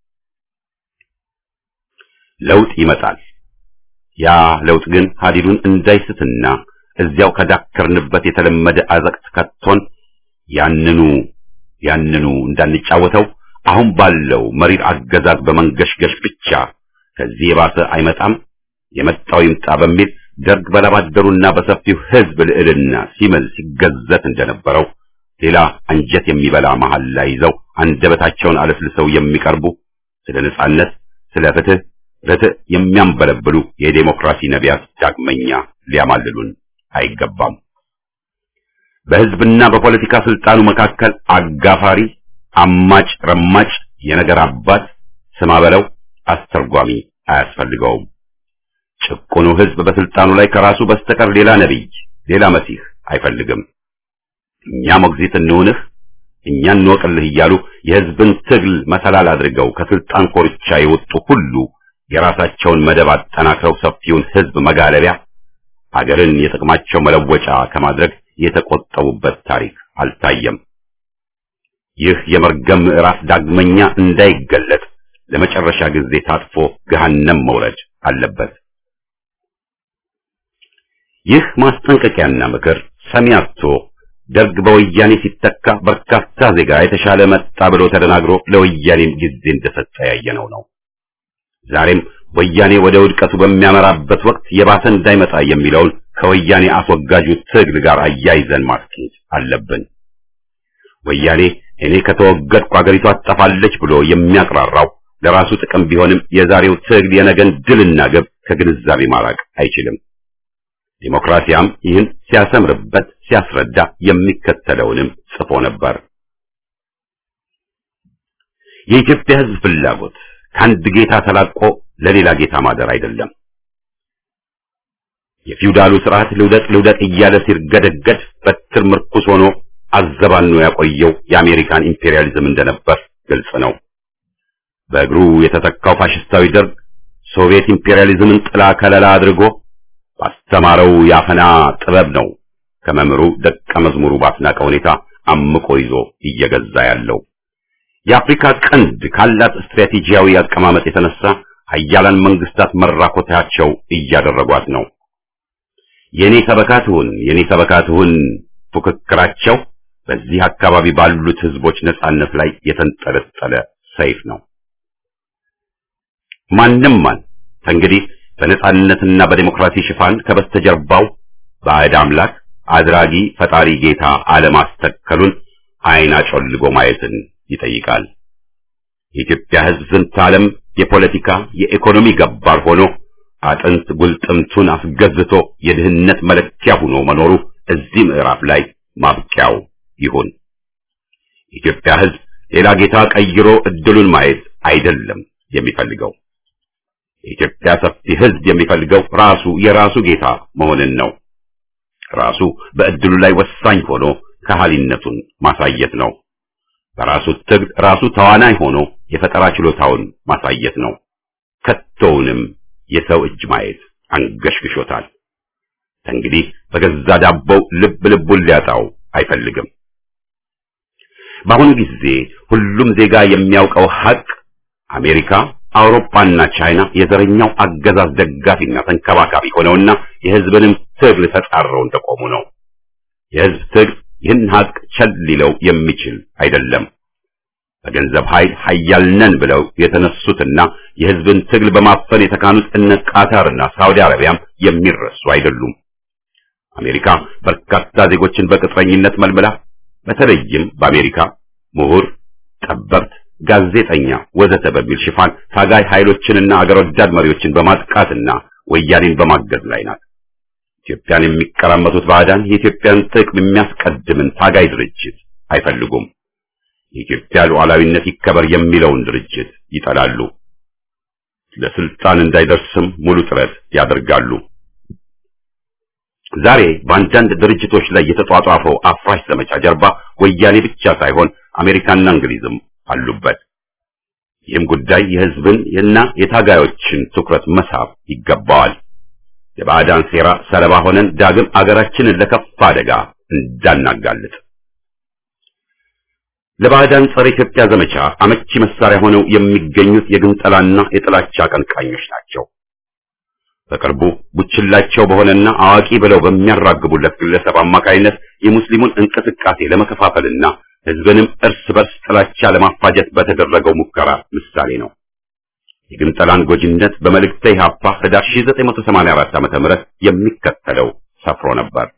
Speaker 1: ለውጥ ይመጣል። ያ ለውጥ ግን ሀዲዱን እንዳይስትና እዚያው ከዳከርንበት የተለመደ አዘቅት ከቶን ያንኑ ያንኑ እንዳንጫወተው አሁን ባለው መሪር አገዛዝ በመንገሽገሽ ብቻ ከዚህ የባሰ አይመጣም የመጣው ይምጣ በሚል ደርግ በላባደሩና በሰፊው ህዝብ ልዕልና ሲምል ሲገዘት እንደነበረው ሌላ አንጀት የሚበላ መሐላ ይዘው አንደበታቸውን አለስልሰው የሚቀርቡ ስለ ነጻነት፣ ስለ ፍትህ፣ ርትዕ የሚያንበለብሉ የዴሞክራሲ ነቢያት ዳግመኛ ሊያማልሉን አይገባም። በህዝብና በፖለቲካ ስልጣኑ መካከል አጋፋሪ፣ አማጭ፣ ረማጭ፣ የነገር አባት ስማ በለው አስተርጓሚ አያስፈልገውም። ጭቁኑ ህዝብ በስልጣኑ ላይ ከራሱ በስተቀር ሌላ ነቢይ፣ ሌላ መሲህ አይፈልግም። እኛ ሞግዚት እንሁንህ፣ እኛ እንወቅልህ እያሉ የህዝብን ትግል መሰላል አድርገው ከስልጣን ኮርቻ የወጡ ሁሉ የራሳቸውን መደብ አጠናክረው ሰፊውን ህዝብ መጋለቢያ አገርን የጥቅማቸው መለወጫ ከማድረግ የተቆጠቡበት ታሪክ አልታየም። ይህ የመርገም ምዕራፍ ዳግመኛ እንዳይገለጥ ለመጨረሻ ጊዜ ታጥፎ ገሃነም መውረድ አለበት። ይህ ማስጠንቀቂያና ምክር ሰሚ አጥቶ ደርግ በወያኔ ሲተካ በርካታ ዜጋ የተሻለ መጣ ብሎ ተደናግሮ ለወያኔም ጊዜ እንደሰጠ ያየነው ነው። ዛሬም ወያኔ ወደ ውድቀቱ በሚያመራበት ወቅት የባሰ እንዳይመጣ የሚለውን ከወያኔ አስወጋጁ ትግል ጋር አያይዘን ማስኬድ አለብን። ወያኔ እኔ ከተወገድኩ አገሪቷ ትጠፋለች ብሎ የሚያቅራራው ለራሱ ጥቅም ቢሆንም የዛሬው ትግል የነገን ድልና ግብ ከግንዛቤ ማራቅ አይችልም። ዲሞክራሲያም ይህን ሲያሰምርበት ሲያስረዳ የሚከተለውንም ጽፎ ነበር። የኢትዮጵያ ሕዝብ ፍላጎት ከአንድ ጌታ ተላቆ ለሌላ ጌታ ማደር አይደለም። የፊውዳሉ ስርዓት ልውደቅ ልውደቅ እያለ ሲርገደገድ በትር ምርኩስ ሆኖ አዘባኖ ያቆየው የአሜሪካን ኢምፔሪያሊዝም እንደነበር ግልጽ ነው። በእግሩ የተተካው ፋሽስታዊ ደርግ ሶቪየት ኢምፔሪያሊዝምን ጥላ ከለላ አድርጎ ባስተማረው ያፈና ጥበብ ነው ከመምህሩ ደቀ መዝሙሩ ባስናቀ ሁኔታ አምቆ ይዞ እየገዛ ያለው። የአፍሪካ ቀንድ ካላት ስትራቴጂያዊ አቀማመጥ የተነሳ ሀያላን መንግስታት መራኮታቸው እያደረጓት ነው። የኔ ሰበካትሁን የኔ ሰበካትሁን ፉክክራቸው በዚህ አካባቢ ባሉት ህዝቦች ነጻነት ላይ የተንጠለጠለ ሰይፍ ነው። ማንም ማን ከእንግዲህ በነጻነትና በዲሞክራሲ ሽፋን ከበስተጀርባው ባዕድ አምላክ አድራጊ ፈጣሪ ጌታ አለማስተከሉን አይን አጮልጎ ማየትን ይጠይቃል። የኢትዮጵያ ህዝብ ዝንተ ዓለም የፖለቲካ የኢኮኖሚ ገባር ሆኖ አጥንት ጉልጥምቱን አስገዝቶ የድህነት መለኪያ ሆኖ መኖሩ እዚህ ምዕራፍ ላይ ማብቂያው ይሁን። የኢትዮጵያ ህዝብ ሌላ ጌታ ቀይሮ እድሉን ማየት አይደለም የሚፈልገው። የኢትዮጵያ ሰፊ ህዝብ የሚፈልገው ራሱ የራሱ ጌታ መሆንን ነው። ራሱ በእድሉ ላይ ወሳኝ ሆኖ ከሃሊነቱን ማሳየት ነው። በራሱ ትግል ራሱ ተዋናይ ሆኖ የፈጠራ ችሎታውን ማሳየት ነው። ከቶውንም የሰው እጅ ማየት አንገሽግሾታል። እንግዲህ በገዛ ዳቦው ልብ ልቡን ሊያጣው አይፈልግም። በአሁኑ ጊዜ ሁሉም ዜጋ የሚያውቀው ሀቅ አሜሪካ፣ አውሮፓና ቻይና የዘረኛው አገዛዝ ደጋፊና ተንከባካቢ ሆነውና የህዝብንም ትግል ተጻረው እንደቆሙ ነው። የህዝብ ትግል ይህን ሀቅ ቸል ሊለው የሚችል አይደለም። በገንዘብ ኃይል ኃያል ነን ብለው የተነሱትና የህዝብን ትግል በማፈን የተካኑት እነ ቃታርና ሳውዲ አረቢያም የሚረሱ አይደሉም። አሜሪካ በርካታ ዜጎችን በቅጥረኝነት መልምላ በተለይም በአሜሪካ ምሁር፣ ጠበብት፣ ጋዜጠኛ ወዘተ በሚል ሽፋን ታጋይ ኃይሎችንና አገር ወዳድ መሪዎችን በማጥቃትና ወያኔን በማገዝ ላይ ናት። ኢትዮጵያን የሚቀራመቱት ባዕዳን የኢትዮጵያን ጥቅም የሚያስቀድምን ታጋይ ድርጅት አይፈልጉም። የኢትዮጵያ ሉዓላዊነት ይከበር የሚለውን ድርጅት ይጠላሉ። ለስልጣን እንዳይደርስም ሙሉ ጥረት ያደርጋሉ። ዛሬ በአንዳንድ ድርጅቶች ላይ የተጧጧፈው አፍራሽ ዘመቻ ጀርባ ወያኔ ብቻ ሳይሆን አሜሪካና እንግሊዝም አሉበት። ይህም ጉዳይ የሕዝብን እና የታጋዮችን ትኩረት መሳብ ይገባዋል። የባዕዳን ሴራ ሰለባ ሆነን ዳግም አገራችንን ለከፋ አደጋ እንዳናጋልጥ ለባዕዳን ጸረ ኢትዮጵያ ዘመቻ አመቺ መሳሪያ ሆነው የሚገኙት የግንጠላና የጥላቻ አቀንቃኞች ናቸው። በቅርቡ ቡችላቸው በሆነና አዋቂ ብለው በሚያራግቡለት ግለሰብ አማካይነት የሙስሊሙን እንቅስቃሴ ለመከፋፈልና ሕዝብንም እርስ በርስ ጥላቻ ለማፋጀት በተደረገው ሙከራ ምሳሌ ነው። የግንጠላን ጎጂነት በመልእክተ ኢሕአፓ ህዳር 1984 ዓ.ም የሚከተለው ሰፍሮ ነበር።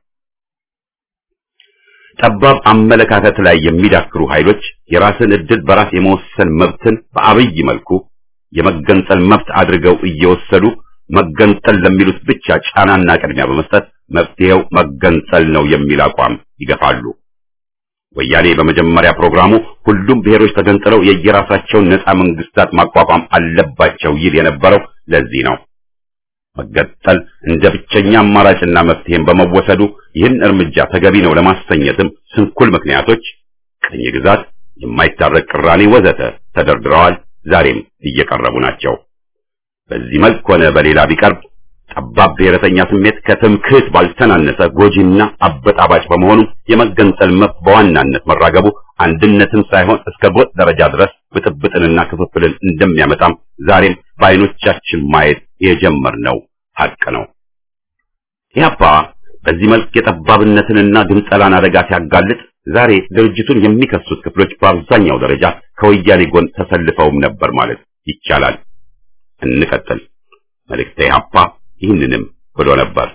Speaker 1: ጠባብ አመለካከት ላይ የሚዳክሩ ኃይሎች የራስን ዕድል በራስ የመወሰን መብትን በአብይ መልኩ የመገንጠል መብት አድርገው እየወሰዱ መገንጠል ለሚሉት ብቻ ጫናና ቅድሚያ በመስጠት መፍትሄው መገንጠል ነው የሚል አቋም ይገፋሉ። ወያኔ በመጀመሪያ ፕሮግራሙ ሁሉም ብሔሮች ተገንጥለው የየራሳቸውን ነፃ መንግስታት ማቋቋም አለባቸው ይል የነበረው ለዚህ ነው። መገንጠል እንደ ብቸኛ አማራጭና መፍትሄም በመወሰዱ ይህን እርምጃ ተገቢ ነው ለማሰኘትም ስንኩል ምክንያቶች ቅኝ ግዛት፣ የማይታረቅ ቅራኔ ወዘተ ተደርድረዋል። ዛሬም እየቀረቡ ናቸው። በዚህ መልክ ሆነ በሌላ ቢቀርብ ጠባብ ብሔረተኛ ስሜት ከትምክህት ባልተናነሰ ጎጂና አበጣባጭ በመሆኑ የመገንጠል መብት በዋናነት መራገቡ አንድነትን ሳይሆን እስከ ጎጥ ደረጃ ድረስ ብጥብጥንና ክፍፍልን እንደሚያመጣም ዛሬም በዓይኖቻችን ማየት የጀመርነው ሀቅ ነው። ኢህአፓ በዚህ መልክ የጠባብነትንና ግንጠላን አደጋ ሲያጋልጥ ዛሬ ድርጅቱን የሚከሱት ክፍሎች በአብዛኛው ደረጃ ከወያኔ ጎን ተሰልፈውም ነበር ማለት ይቻላል። እንቀጥል። መልእክተ ኢህአፓ ይህንንም ብሎ ነበር።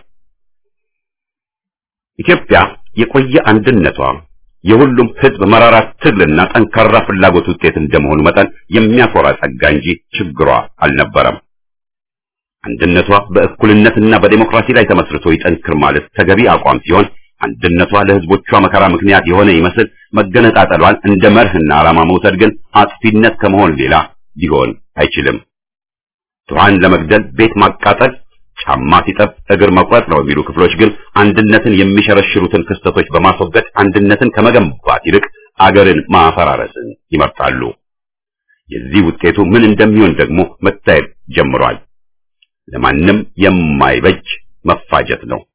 Speaker 1: ኢትዮጵያ የቆየ አንድነቷ የሁሉም ሕዝብ መራራ ትግልና ጠንካራ ፍላጎት ውጤት እንደመሆኑ መጠን የሚያኮራ ጸጋ እንጂ ችግሯ አልነበረም። አንድነቷ በእኩልነትና በዴሞክራሲ ላይ ተመስርቶ ይጠንክር ማለት ተገቢ አቋም ሲሆን አንድነቷ ለሕዝቦቿ መከራ ምክንያት የሆነ ይመስል መገነጣጠሏን እንደ መርህና ዓላማ መውሰድ ግን አጥፊነት ከመሆን ሌላ ሊሆን አይችልም። ድሃን ለመግደል ቤት ማቃጠል፣ ጫማ ሲጠብ እግር መቁረጥ ነው የሚሉ ክፍሎች ግን አንድነትን የሚሸረሽሩትን ክስተቶች በማስወገድ አንድነትን ከመገንባት ይልቅ አገርን ማፈራረስን ይመርጣሉ። የዚህ ውጤቱ ምን እንደሚሆን ደግሞ መታየት ጀምሯል። ለማንም የማይበጅ መፋጀት ነው።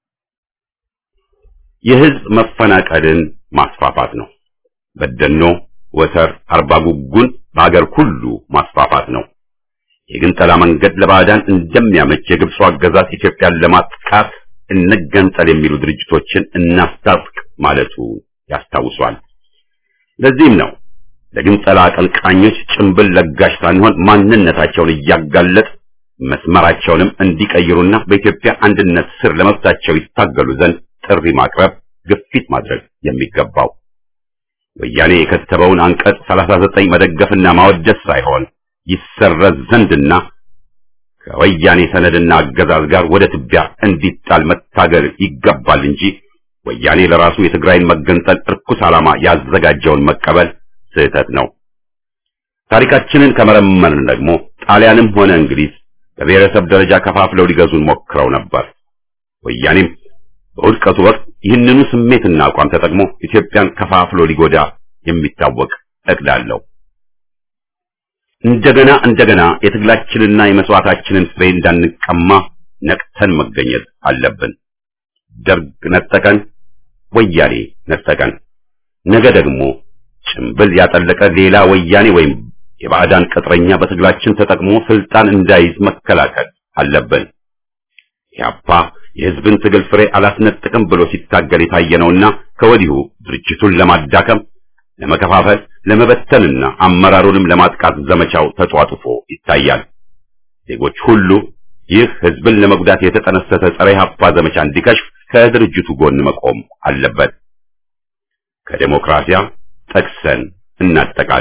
Speaker 1: የህዝብ መፈናቀልን ማስፋፋት ነው። በደኖ፣ ወተር፣ አርባ ጉጉን በአገር ሁሉ ማስፋፋት ነው። የግንጠላ መንገድ ለባዕዳን እንደሚያመች የግብፁ አገዛዝ ኢትዮጵያን ለማጥቃት እንገንጠል የሚሉ ድርጅቶችን እናስታጥቅ ማለቱ ያስታውሷል። ለዚህም ነው ለግንጠላ አቀንቃኞች ጭንብል ለጋሽ ሳንሆን ማንነታቸውን እያጋለጥ መስመራቸውንም እንዲቀይሩና በኢትዮጵያ አንድነት ስር ለመብታቸው ይታገሉ ዘንድ ጥሪ ማቅረብ፣ ግፊት ማድረግ የሚገባው ወያኔ የከተበውን አንቀጽ 39 መደገፍና ማወደስ ሳይሆን ይሰረዝ ዘንድና ከወያኔ ሰነድና አገዛዝ ጋር ወደ ትቢያ እንዲጣል መታገል ይገባል እንጂ ወያኔ ለራሱ የትግራይን መገንጠል እርኩስ ዓላማ ያዘጋጀውን መቀበል ስህተት ነው። ታሪካችንን ከመረመርን ደግሞ ጣሊያንም ሆነ እንግሊዝ በብሔረሰብ ደረጃ ከፋፍለው ሊገዙን ሞክረው ነበር። ወያኔም በውድቀቱ ወቅት ይህንኑ ስሜትና አቋም ተጠቅሞ ኢትዮጵያን ከፋፍሎ ሊጎዳ የሚታወቅ እቅድ አለው። እንደገና እንደገና የትግላችንና የመስዋዕታችንን ፍሬ እንዳንቀማ ነቅተን መገኘት አለብን። ደርግ ነጠቀን፣ ወያኔ ነጠቀን። ነገ ደግሞ ጭምብል ያጠለቀ ሌላ ወያኔ ወይም የባዕዳን ቅጥረኛ በትግላችን ተጠቅሞ ስልጣን እንዳይዝ መከላከል አለብን። ያፓ የህዝብን ትግል ፍሬ አላስነጥቅም ብሎ ሲታገል የታየ ነውና ከወዲሁ ድርጅቱን ለማዳከም፣ ለመከፋፈል፣ ለመበተንና አመራሩንም ለማጥቃት ዘመቻው ተጧጡፎ ይታያል። ዜጎች ሁሉ ይህ ህዝብን ለመጉዳት የተጠነሰሰ ጸረ ኢህአፓ ዘመቻ እንዲከሽፍ ከድርጅቱ ጎን መቆም አለበት። ከዴሞክራሲያ ጠቅሰን እናጠቃል።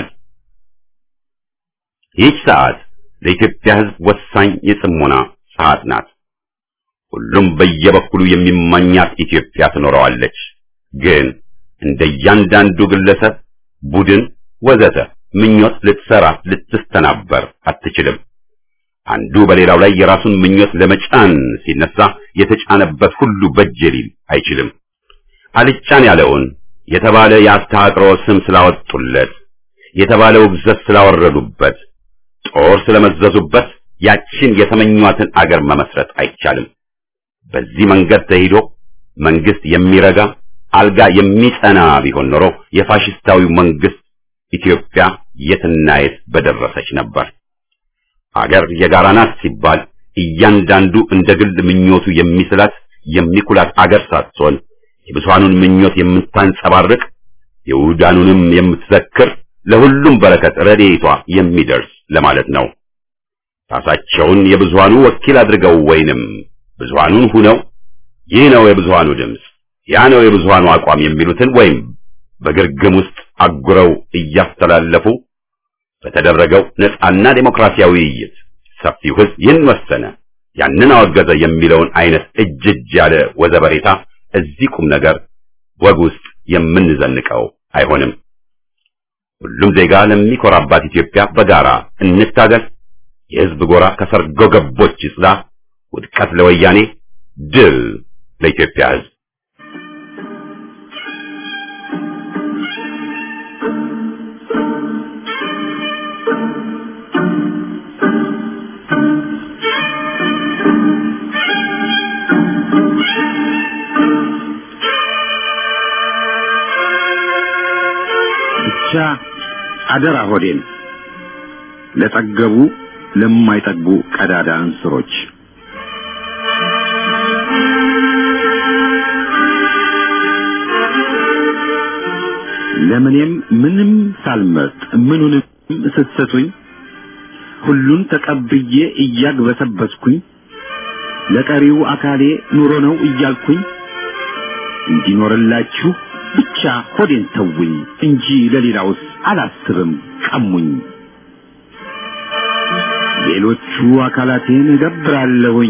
Speaker 1: ይህች ሰዓት ለኢትዮጵያ ህዝብ ወሳኝ የጽሞና ሰዓት ናት። ሁሉም በየበኩሉ የሚመኛት ኢትዮጵያ ትኖረዋለች። ግን እንደ እያንዳንዱ ግለሰብ፣ ቡድን ወዘተ ምኞት ልትሰራ ልትስተናበር አትችልም። አንዱ በሌላው ላይ የራሱን ምኞት ለመጫን ሲነሳ የተጫነበት ሁሉ በጀ ሊል አይችልም። አልጫን ያለውን የተባለ የአስተሃጥሮ ስም ስላወጡለት፣ የተባለ ውግዘት ስላወረዱበት፣ ጦር ስለመዘዙበት ያችን የተመኟትን አገር መመስረት አይቻልም። በዚህ መንገድ ተሄዶ መንግስት የሚረጋ አልጋ የሚጸና ቢሆን ኖሮ የፋሽስታዊው መንግስት ኢትዮጵያ የትና የት በደረሰች ነበር። አገር የጋራ ናት ሲባል እያንዳንዱ እንደ ግል ምኞቱ የሚስላት የሚኩላት አገር ሳትሆን የብዙሃኑን ምኞት የምታንጸባርቅ የውዳኑንም የምትዘክር ለሁሉም በረከት ረድኤቷ የሚደርስ ለማለት ነው። ራሳቸውን የብዙሃኑ ወኪል አድርገው ወይንም ብዙሃኑን ሁነው ይህ ነው የብዙሃኑ ድምፅ፣ ያ ነው የብዙሃኑ አቋም የሚሉትን ወይም በግርግም ውስጥ አጉረው እያስተላለፉ በተደረገው ነጻና ዴሞክራሲያዊ ውይይት ሰፊው ሕዝብ ይህን ወሰነ፣ ያንን አወገዘ የሚለውን አይነት እጅ እጅ ያለ ወዘበሬታ እዚህ ቁም ነገር ወግ ውስጥ የምንዘንቀው አይሆንም። ሁሉም ዜጋ ለሚኮራባት ኢትዮጵያ በጋራ እንታገል። የሕዝብ ጎራ ከሰርጎ ገቦች ይጽዳ። ውድቀት ለወያኔ፣ ድል ለኢትዮጵያ ሕዝብ።
Speaker 5: ብቻ አደራ ሆዴን ለጠገቡ ለማይጠግቡ ቀዳዳ እንስሮች ለምኔም ምንም ሳልመርጥ ምኑንም ስትሰጡኝ ሁሉን ተቀብዬ እያግበሰበስኩኝ ለቀሪው አካሌ ኑሮ ነው እያልኩኝ እንዲኖርላችሁ ብቻ ሆዴን ተውኝ እንጂ ለሌላውስ አላስብም ቀሙኝ። ሌሎቹ አካላቴን እገብራለሁኝ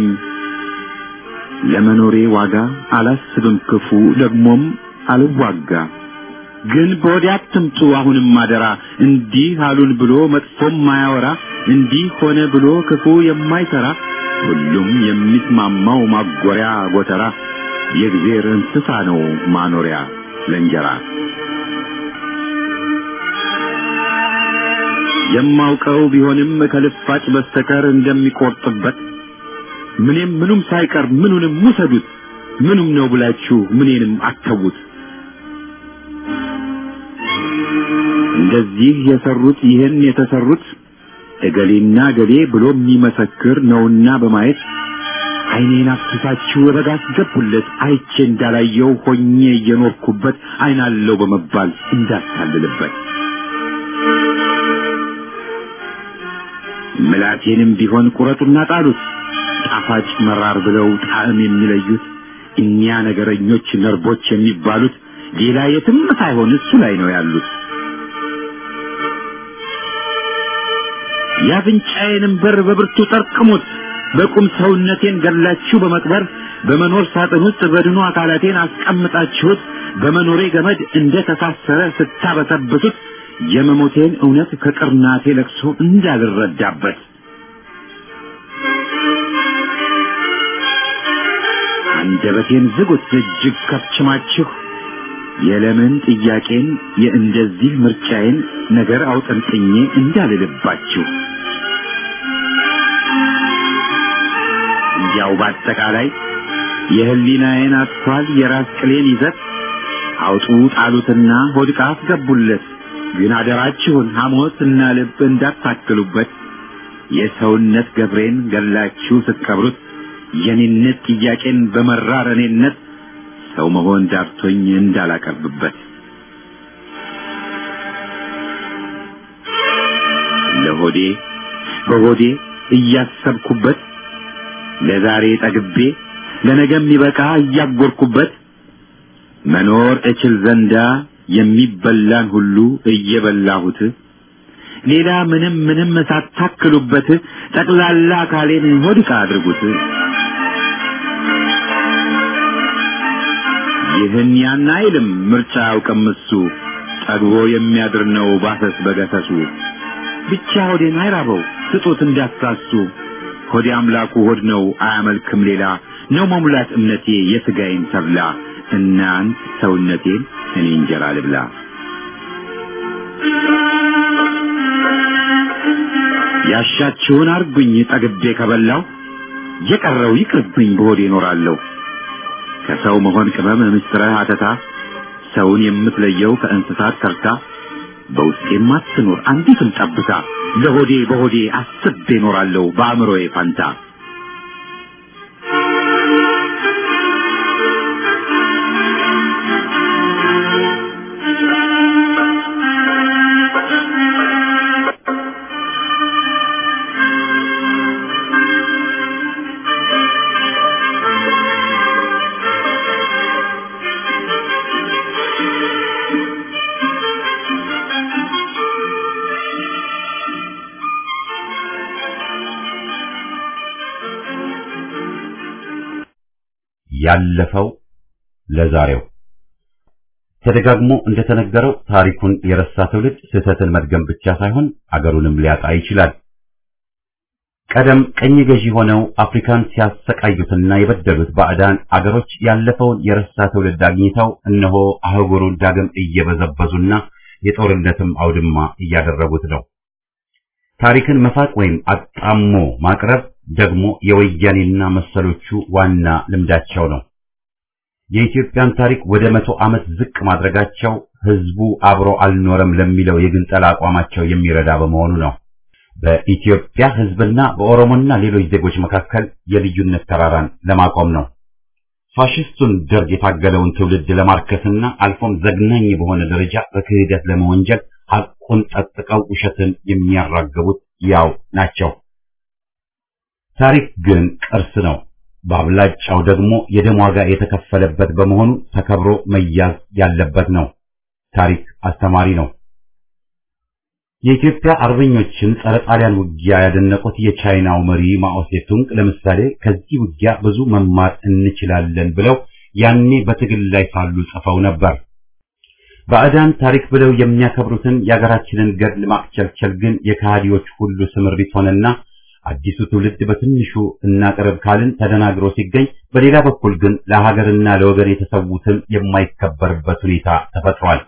Speaker 5: ለመኖሬ ዋጋ አላስብም ክፉ ደግሞም አልዋጋ። ግን በወዲያ አትምጡ አሁንም አደራ እንዲህ አሉን ብሎ መጥፎም ማያወራ እንዲህ ሆነ ብሎ ክፉ የማይሰራ ሁሉም የሚስማማው ማጎሪያ ጎተራ የእግዜር እንስሳ ነው ማኖሪያ ለእንጀራ የማውቀው ቢሆንም ከልፋጭ በስተቀር እንደሚቆርጥበት ምንም ምኑም ሳይቀር ምኑንም ውሰዱት ምኑም ነው ብላችሁ ምኔንም አተዉት። እንደዚህ የሰሩት ይህን የተሰሩት እገሌና እገሌ ብሎ የሚመሰክር ነውና በማየት ዓይኔን አፍስሳችሁ በጋ አስገቡለት አይቼ እንዳላየው ሆኜ እየኖርኩበት ዓይናለው በመባል እንዳታልልበት ምላቴንም ቢሆን ቁረጡና ጣሉት ጣፋጭ መራር ብለው ጣዕም የሚለዩት እኒያ ነገረኞች ነርቦች የሚባሉት ሌላ የትም ሳይሆን እሱ ላይ ነው ያሉት። የአፍንጫዬንም በር በብርቱ ጠርቅሙት በቁም ሰውነቴን ገላችሁ በመቅበር በመኖር ሳጥን ውስጥ በድኑ አካላቴን አስቀምጣችሁት በመኖሬ ገመድ እንደ ተሳሰረ ስታበሰብሱት የመሞቴን እውነት ከቅርናቴ ለቅሶ እንዳልረዳበት አንደበቴን ዝጉት እጅግ ከፍችማችሁ የለምን ጥያቄን የእንደዚህ ምርጫዬን ነገር አውጠንጥኜ እንዳልልባችሁ እንዲያው በአጠቃላይ የህሊናዬን አጥቷል የራስ ቅሌን ይዘት አውጡ ጣሉትና ሆድቃ አስገቡለት። ግን አደራችሁን ሐሞት እና ልብ እንዳታክሉበት። የሰውነት ገብሬን ገላችሁ ስትቀብሩት የኔነት ጥያቄን በመራር እኔነት ሰው መሆን ዳርቶኝ እንዳላቀርብበት ለሆዴ በሆዴ እያሰብኩበት ለዛሬ ጠግቤ ለነገ የሚበቃ እያጎርኩበት መኖር እችል ዘንዳ የሚበላን ሁሉ እየበላሁት ሌላ ምንም ምንም ሳታክሉበት ጠቅላላ አካሌን ሆድቃ አድርጉት። ይህን ያን አይልም ምርጫ ያውቅም እሱ ጠግቦ የሚያድር ነው ባሰስ በገሰሱ ብቻ ሆዴን አይራበው ስጡት እንዳትሳሱ ሆዴ አምላኩ ሆድ ነው አያመልክም ሌላ ነው መሙላት እምነቴ የሥጋዬን ተብላ እናንት ሰውነቴን እኔ እንጀራ ልብላ ያሻችሁን አርጉኝ ጠግቤ ከበላው የቀረው ይቅርብኝ በሆዴ እኖራለሁ ከሰው መሆን ቅመም ምስጥረ አተታ ሰውን የምትለየው ከእንስሳት ተርታ በውስጤም አትኖር አንዲትም ጠብታ ለሆዴ በሆዴ አስቤ እኖራለሁ በአእምሮዬ ፋንታ
Speaker 1: ያለፈው ለዛሬው ተደጋግሞ እንደተነገረው ታሪኩን የረሳ ትውልድ ስህተትን መድገም ብቻ ሳይሆን አገሩንም ሊያጣ ይችላል። ቀደም ቀኝ ገዢ ሆነው አፍሪካን ሲያሰቃዩትና የበደሉት ባዕዳን አገሮች ያለፈውን የረሳ ትውልድ አግኝተው እነሆ አህጉሩን ዳግም እየበዘበዙና የጦርነትም አውድማ እያደረጉት ነው። ታሪክን መፋቅ ወይም አጣሞ ማቅረብ ደግሞ የወያኔና መሰሎቹ ዋና ልምዳቸው ነው። የኢትዮጵያን ታሪክ ወደ መቶ ዓመት ዝቅ ማድረጋቸው ህዝቡ አብሮ አልኖረም ለሚለው የግንጠላ አቋማቸው የሚረዳ በመሆኑ ነው። በኢትዮጵያ ህዝብና በኦሮሞና ሌሎች ዜጎች መካከል የልዩነት ተራራን ለማቆም ነው። ፋሽስቱን ደርግ የታገለውን ትውልድ ለማርከስና አልፎም ዘግናኝ በሆነ ደረጃ በክህደት ለመወንጀል ሐቁን ጠጥቀው ውሸትን የሚያራግቡት ያው ናቸው። ታሪክ ግን ቅርስ ነው። በአብላጫው ደግሞ የደም ዋጋ የተከፈለበት በመሆኑ ተከብሮ መያዝ ያለበት ነው። ታሪክ አስተማሪ ነው። የኢትዮጵያ አርበኞችን ጸረ ጣሊያን ውጊያ ያደነቁት የቻይናው መሪ ማኦ ሴቱንግ ለምሳሌ ከዚህ ውጊያ ብዙ መማር እንችላለን ብለው ያኔ በትግል ላይ ሳሉ ጽፈው ነበር። ባዕዳን ታሪክ ብለው የሚያከብሩትን የአገራችንን ገድል ማክቸልቸል ግን የከሃዲዎች ሁሉ ስምሪት ሆነና አዲሱ ትውልድ በትንሹ እናቅርብ ካልን ተደናግሮ ሲገኝ፣ በሌላ በኩል ግን ለሀገርና ለወገን የተሰዉትን የማይከበርበት ሁኔታ ተፈጥሯል።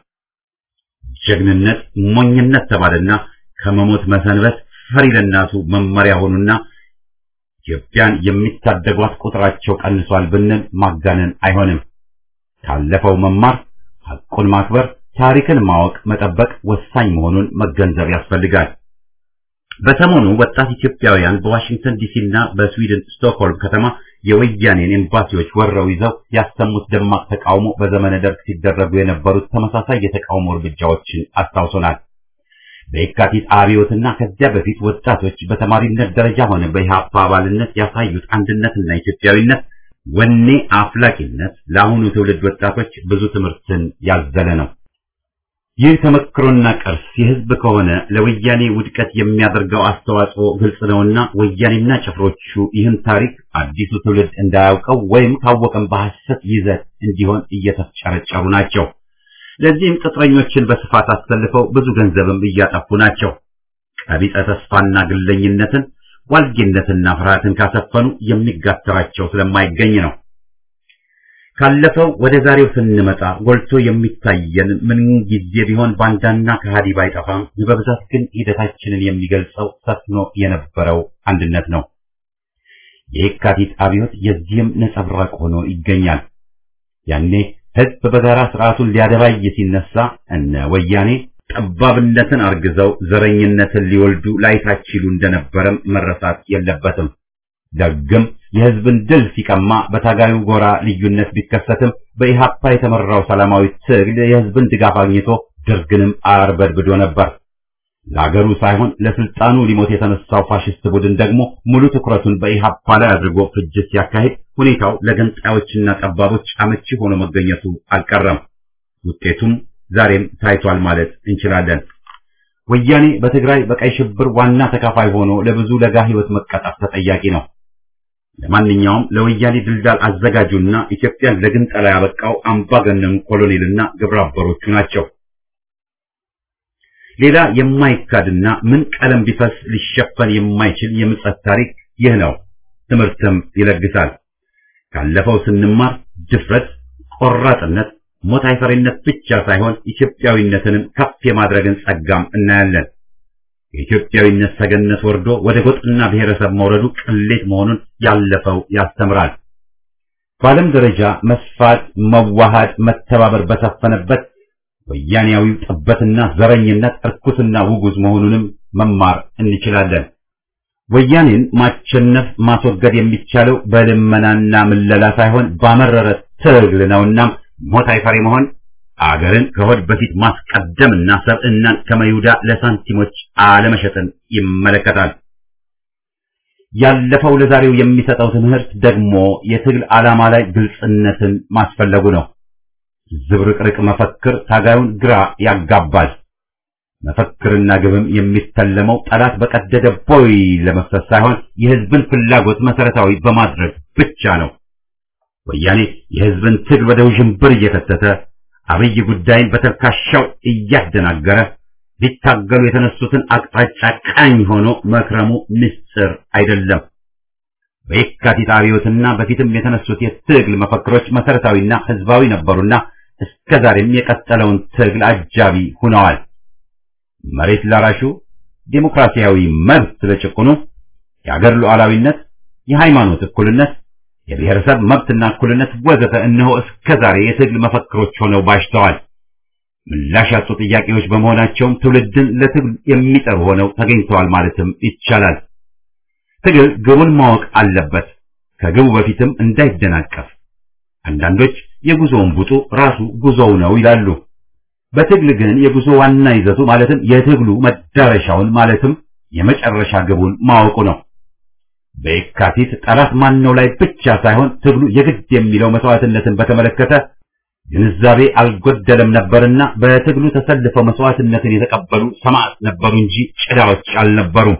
Speaker 1: ጀግንነት ሞኝነት ተባለና ከመሞት መሰንበት ፈሪ ለእናቱ መመሪያ ሆኑና ኢትዮጵያን የሚታደጓት ቁጥራቸው ቀንሷል ብንል ማጋነን አይሆንም። ካለፈው መማር፣ ሐቁን ማክበር፣ ታሪክን ማወቅ፣ መጠበቅ ወሳኝ መሆኑን መገንዘብ ያስፈልጋል። በሰሞኑ ወጣት ኢትዮጵያውያን በዋሽንግተን ዲሲና በስዊድን ስቶክሆልም ከተማ የወያኔን ኤምባሲዎች ወረው ይዘው ያሰሙት ደማቅ ተቃውሞ በዘመነ ደርግ ሲደረጉ የነበሩት ተመሳሳይ የተቃውሞ እርምጃዎችን አስታውሶናል። በየካቲት አብዮትና ከዚያ በፊት ወጣቶች በተማሪነት ደረጃ ሆነ በኢህአፓ አባልነት ያሳዩት አንድነትና ኢትዮጵያዊነት ወኔ አፍላቂነት ለአሁኑ ትውልድ ወጣቶች ብዙ ትምህርትን ያዘለ ነው። ይህ ተመክሮና ቅርስ የህዝብ ከሆነ ለወያኔ ውድቀት የሚያደርገው አስተዋጽኦ ግልጽ ነውና ወያኔና ጭፍሮቹ ይህን ታሪክ አዲሱ ትውልድ እንዳያውቀው ወይም ካወቀም በሐሰት ይዘት እንዲሆን እየተፍጨረጨሩ ናቸው። ለዚህም ቅጥረኞችን በስፋት አሰልፈው ብዙ ገንዘብም እያጠፉ ናቸው። ቀቢጸ ተስፋና ግለኝነትን፣ ዋልጌነትና ፍርሃትን ካሰፈኑ የሚጋተራቸው ስለማይገኝ ነው። ካለፈው ወደ ዛሬው ስንመጣ ጎልቶ የሚታየን ምን ጊዜ ቢሆን ባንዳና ከሃዲ ባይጠፋም በብዛት ግን ሂደታችንን የሚገልጸው ሰፍኖ የነበረው አንድነት ነው። የየካቲት አብዮት የዚህም ነጸብራቅ ሆኖ ይገኛል። ያኔ ህዝብ በጋራ ስርዓቱን ሊያደባይ ሲነሳ እነ ወያኔ ጠባብነትን አርግዘው ዘረኝነትን ሊወልዱ ላይታችሉ እንደነበረም መረሳት የለበትም። ደግም የህዝብን ድል ሲቀማ በታጋዩ ጎራ ልዩነት ቢከሰትም በኢሃፓ የተመራው ሰላማዊ ትግል የህዝብን ድጋፍ አግኝቶ ደርግንም አርበድብዶ ነበር። ለአገሩ ሳይሆን ለስልጣኑ ሊሞት የተነሳው ፋሽስት ቡድን ደግሞ ሙሉ ትኩረቱን በኢሃፓ ላይ አድርጎ ፍጅት ሲያካሂድ ሁኔታው ለገንጣዮችና ጠባቦች አመቺ ሆኖ መገኘቱ አልቀረም። ውጤቱም ዛሬም ታይቷል ማለት እንችላለን። ወያኔ በትግራይ በቀይ ሽብር ዋና ተካፋይ ሆኖ ለብዙ ለጋ ህይወት መቀጣት ተጠያቂ ነው። ለማንኛውም ለወያኔ ድልዳል አዘጋጁና ኢትዮጵያን ለግንጠላ ያበቃው አምባገነኑ ኮሎኔልና ግብረ አበሮቹ ናቸው። ሌላ የማይካድና ምን ቀለም ቢፈስ ሊሸፈን የማይችል የምጸት ታሪክ ይህ ነው። ትምህርትም ይለግሳል። ካለፈው ስንማር ድፍረት፣ ቆራጥነት፣ ሞት አይፈሪነት ብቻ ሳይሆን ኢትዮጵያዊነትንም ከፍ የማድረግን ጸጋም እናያለን። የኢትዮጵያዊነት ሰገነት ወርዶ ወደ ጎጥና ብሔረሰብ መውረዱ ቅሌት መሆኑን ያለፈው ያስተምራል። በዓለም ደረጃ መስፋት፣ መዋሃድ፣ መተባበር በሰፈነበት ወያኔያዊው ጥበትና ዘረኝነት እርኩስና ውጉዝ መሆኑንም መማር እንችላለን። ወያኔን ማቸነፍ ማስወገድ የሚቻለው በልመናና ምለላ ሳይሆን ባመረረ ትግል ነውና ሞት አይፈሪ መሆን አገርን ከሆድ በፊት ማስቀደምና ሰብዕናን ከመይሁዳ ለሳንቲሞች አለመሸጥን ይመለከታል። ያለፈው ለዛሬው የሚሰጠው ትምህርት ደግሞ የትግል ዓላማ ላይ ግልጽነትን ማስፈለጉ ነው። ዝብርቅርቅ መፈክር ታጋዩን ግራ ያጋባል። መፈክርና ግብም የሚተለመው ጠላት በቀደደ ቦይ ለመፍሰስ ሳይሆን የሕዝብን ፍላጎት መሰረታዊ በማድረግ ብቻ ነው። ወያኔ የሕዝብን ትግል ወደ ውዥንብር እየከተተ አብይ ጉዳይን በተልካሻው እያደናገረ ሊታገሉ የተነሱትን አቅጣጫ ቃኝ ሆኖ መክረሙ ምስጢር አይደለም። በየካቲት አብዮትና በፊትም የተነሱት የትግል መፈክሮች መሰረታዊና ሕዝባዊ ነበሩና እስከዛሬም የቀጠለውን ትግል አጃቢ ሆነዋል። መሬት ላራሹ፣ ዴሞክራሲያዊ መብት ለጭቁኑ፣ የአገር ሉዓላዊነት፣ የሃይማኖት እኩልነት፣ የብሔረሰብ መብትና እኩልነት ወዘተ እነሆ እስከዛሬ የትግል መፈክሮች ሆነው ባሽተዋል። ምላሽ ያጡ ጥያቄዎች በመሆናቸውም ትውልድን ለትግል የሚጠሩ ሆነው ተገኝተዋል ማለትም ይቻላል። ትግል ግቡን ማወቅ አለበት፣ ከግቡ በፊትም እንዳይደናቀፍ። አንዳንዶች የጉዞውን ቡጡ ራሱ ጉዞው ነው ይላሉ። በትግል ግን የጉዞ ዋና ይዘቱ ማለትም የትግሉ መዳረሻውን ማለትም የመጨረሻ ግቡን ማወቁ ነው። በየካቲት ጠላት ማነው ላይ ብቻ ሳይሆን ትግሉ የግድ የሚለው መስዋዕትነትን በተመለከተ ግንዛቤ አልጎደለም ነበርና በትግሉ ተሰልፈው መስዋዕትነትን የተቀበሉ ሰማዕት ነበሩ እንጂ ጭዳዎች አልነበሩም።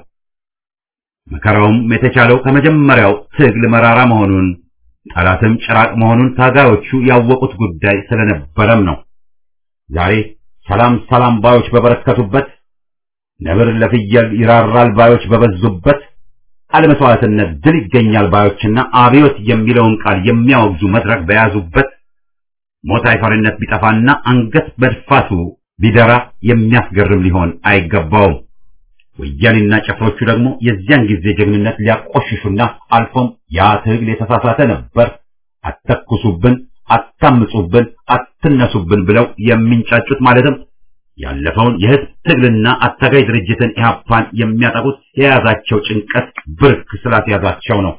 Speaker 1: መከራውም የተቻለው ከመጀመሪያው ትግል መራራ መሆኑን ጠላትም ጭራቅ መሆኑን ታጋዮቹ ያወቁት ጉዳይ ስለነበረም ነው። ዛሬ ሰላም ሰላም ባዮች በበረከቱበት፣ ነብር ለፍየል ይራራል ባዮች በበዙበት፣ አለመስዋዕትነት ድል ይገኛል ባዮችና አብዮት የሚለውን ቃል የሚያወግዙ መድረክ በያዙበት ሞት አይፈሪነት ቢጠፋና አንገት በድፋቱ ቢደራ የሚያስገርም ሊሆን አይገባውም። ወያኔና ጭፍሮቹ ደግሞ የዚያን ጊዜ ጀግንነት ሊያቆሽሹና አልፎም ያ ትግል የተሳሳተ ነበር፣ አተኩሱብን፣ አታምጹብን፣ አትነሱብን ብለው የሚንጫጩት ማለትም ያለፈውን የህዝብ ትግልና አታጋይ ድርጅትን ኢህአፓን የሚያጠቁት የያዛቸው ጭንቀት ብርክ ስላስያዛቸው ነው።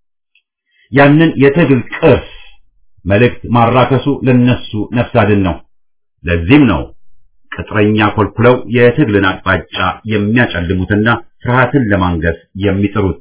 Speaker 1: ያንን የትግል ቅርስ መልእክት ማራከሱ ለነሱ ነፍስ አድን ነው። ለዚህም ነው ቅጥረኛ ኮልኩለው የትግልን አቅጣጫ የሚያጨልሙትና ፍርሃትን ለማንገስ የሚጥሩት።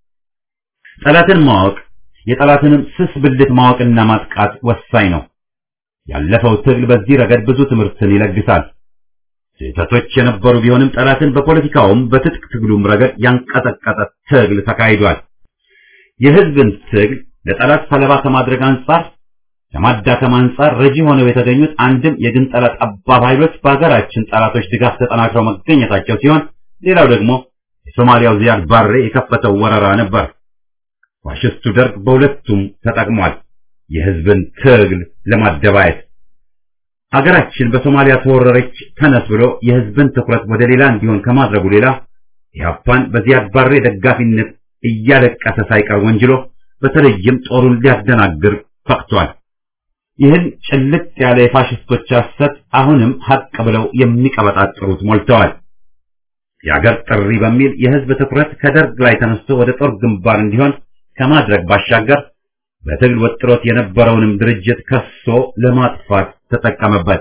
Speaker 1: ጠላትን ማወቅ የጠላትንም ስስ ብልት ማወቅና ማጥቃት ወሳኝ ነው። ያለፈው ትግል በዚህ ረገድ ብዙ ትምህርትን ይለግሳል። ስህተቶች የነበሩ ቢሆንም ጠላትን በፖለቲካውም በትጥቅ ትግሉም ረገድ ያንቀጠቀጠ ትግል ተካሂዷል። የህዝብን ትግል ለጠላት ሰለባ ከማድረግ አንጻር ከማዳከም አንጻር ረጂ ሆነው የተገኙት አንድም የግንጠላ ጠባብ ኃይሎች በሀገራችን ጠላቶች ድጋፍ ተጠናክረው መገኘታቸው ሲሆን፣ ሌላው ደግሞ የሶማሊያው ዚያድ ባሬ የከፈተው ወረራ ነበር። ፋሽስቱ ደርግ በሁለቱም ተጠቅሟል፣ የህዝብን ትግል ለማደባየት። ሀገራችን በሶማሊያ ተወረረች ተነስ ብሎ የህዝብን ትኩረት ወደ ሌላ እንዲሆን ከማድረጉ ሌላ ኢህአፓን በዚያድ ባሬ ደጋፊነት እያለቀሰ ሳይቀር ወንጅሎ በተለይም ጦሩን ሊያደናግር ፈቅቷል። ይህን ጭልጥ ያለ የፋሽስቶች ሐሰት አሁንም ሀቅ ብለው የሚቀበጣጥሩት ሞልተዋል። የአገር ጥሪ በሚል የህዝብ ትኩረት ከደርግ ላይ ተነስቶ ወደ ጦር ግንባር እንዲሆን ከማድረግ ባሻገር በትግል ወጥሮት የነበረውንም ድርጅት ከሶ ለማጥፋት ተጠቀመበት።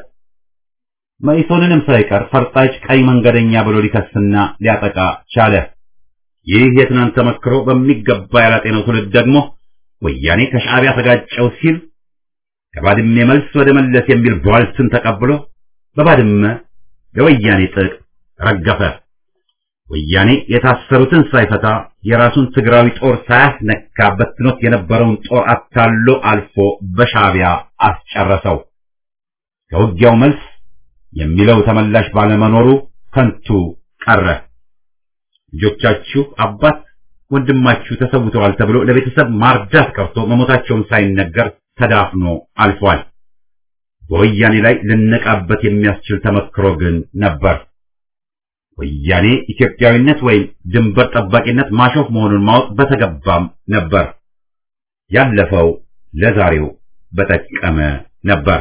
Speaker 1: መኢሶንንም ሳይቀር ፈርጣጭ ቀይ መንገደኛ ብሎ ሊከስና ሊያጠቃ ቻለ። ይህ የትናንት ተመክሮ በሚገባ ያላጤነው ትውልድ ደግሞ ወያኔ ከሻዕቢያ ተጋጨው ሲል ከባድሜ መልስ ወደ መለስ የሚል ቧልትን ተቀብሎ በባድመ ለወያኔ ጥቅ ረገፈ። ወያኔ የታሰሩትን ሳይፈታ የራሱን ትግራዊ ጦር ሳያስነካ በትኖት የነበረውን ጦር አታሎ አልፎ በሻዕቢያ አስጨረሰው። ከውጊያው መልስ የሚለው ተመላሽ ባለመኖሩ ከንቱ ቀረ። ልጆቻችሁ አባት ወንድማችሁ ተሰውተዋል ተብሎ ለቤተሰብ ማርዳት ቀርቶ መሞታቸውን ሳይነገር ተዳፍኖ አልፏል። በወያኔ ላይ ልነቃበት የሚያስችል ተመክሮ ግን ነበር። ወያኔ ኢትዮጵያዊነት ወይም ድንበር ጠባቂነት ማሾፍ መሆኑን ማወቅ በተገባም ነበር። ያለፈው ለዛሬው በጠቀመ ነበር።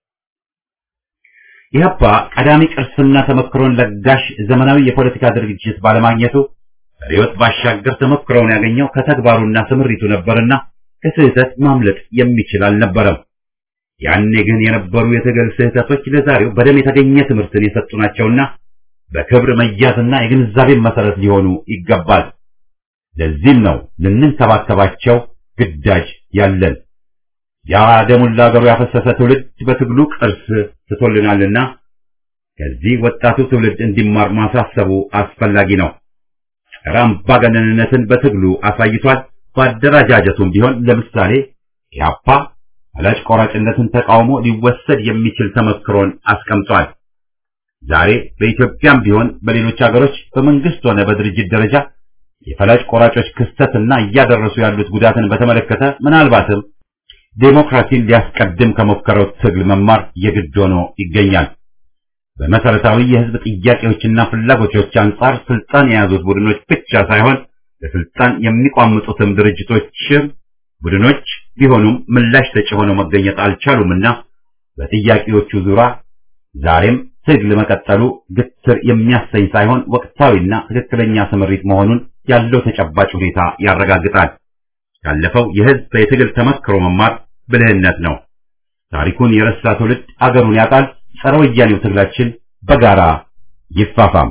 Speaker 1: ኢህአፓ ቀዳሚ ቅርስና ተመክሮን ለጋሽ ዘመናዊ የፖለቲካ ድርጅት ባለማግኘቱ ሪዮት ባሻገር ተመክሮውን ያገኘው ከተግባሩና ስምሪቱ ነበርና ከስህተት ማምለጥ የሚችል አልነበረም። ያኔ ግን የነበሩ የትግል ስህተቶች ለዛሬው በደም የተገኘ ትምህርትን የሰጡ ናቸውና በክብር መያዝና የግንዛቤን መሰረት ሊሆኑ ይገባል። ለዚህም ነው ልንንከባከባቸው ግዳጅ ያለን። ያ ደሙን ለአገሩ ያፈሰሰ ትውልድ በትግሉ ቅርስ ትቶልናልና ከዚህ ወጣቱ ትውልድ እንዲማር ማሳሰቡ አስፈላጊ ነው። ጸረ አምባገነንነትን በትግሉ አሳይቷል። በአደረጃጀቱም ቢሆን ለምሳሌ ኢህአፓ ፈላጭ ቆራጭነትን ተቃውሞ ሊወሰድ የሚችል ተመክሮን አስቀምጧል። ዛሬ በኢትዮጵያም ቢሆን በሌሎች ሀገሮች በመንግስት ሆነ በድርጅት ደረጃ የፈላጭ ቆራጮች ክስተትና እያደረሱ ያሉት ጉዳትን በተመለከተ ምናልባትም ዴሞክራሲን ሊያስቀድም ከሞከረው ትግል መማር የግድ ሆኖ ይገኛል። በመሰረታዊ የህዝብ ጥያቄዎችና ፍላጎቶች አንጻር ስልጣን የያዙት ቡድኖች ብቻ ሳይሆን ለስልጣን የሚቋምጡትም ድርጅቶችም ቡድኖች ቢሆኑም ምላሽ ሰጪ ሆነው መገኘት አልቻሉምና በጥያቄዎቹ ዙሪያ ዛሬም ትግል መቀጠሉ ግትር የሚያሰኝ ሳይሆን ወቅታዊና ትክክለኛ ስምሪት መሆኑን ያለው ተጨባጭ ሁኔታ ያረጋግጣል። ያለፈው የህዝብ የትግል ተመክሮ መማር ብልህነት ነው። ታሪኩን የረሳ ትውልድ አገሩን ያጣል። ጸረ ወያኔው ትግላችን በጋራ ይፋፋም።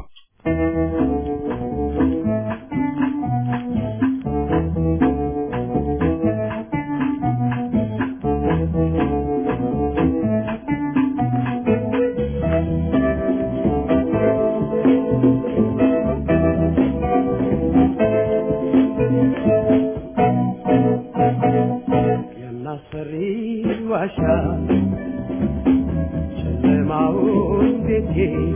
Speaker 4: የሚያስፈሪ ዋሻ ጨለማውን ቤቴ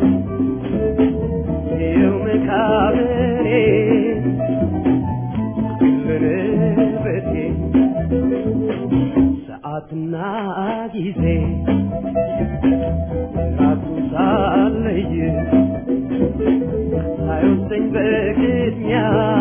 Speaker 4: ይኸው መቃብሬ ልንበቴ ሰዓትና ጊዜ ራቱ ሳለይ ሳይወስደኝ በቅድሚያ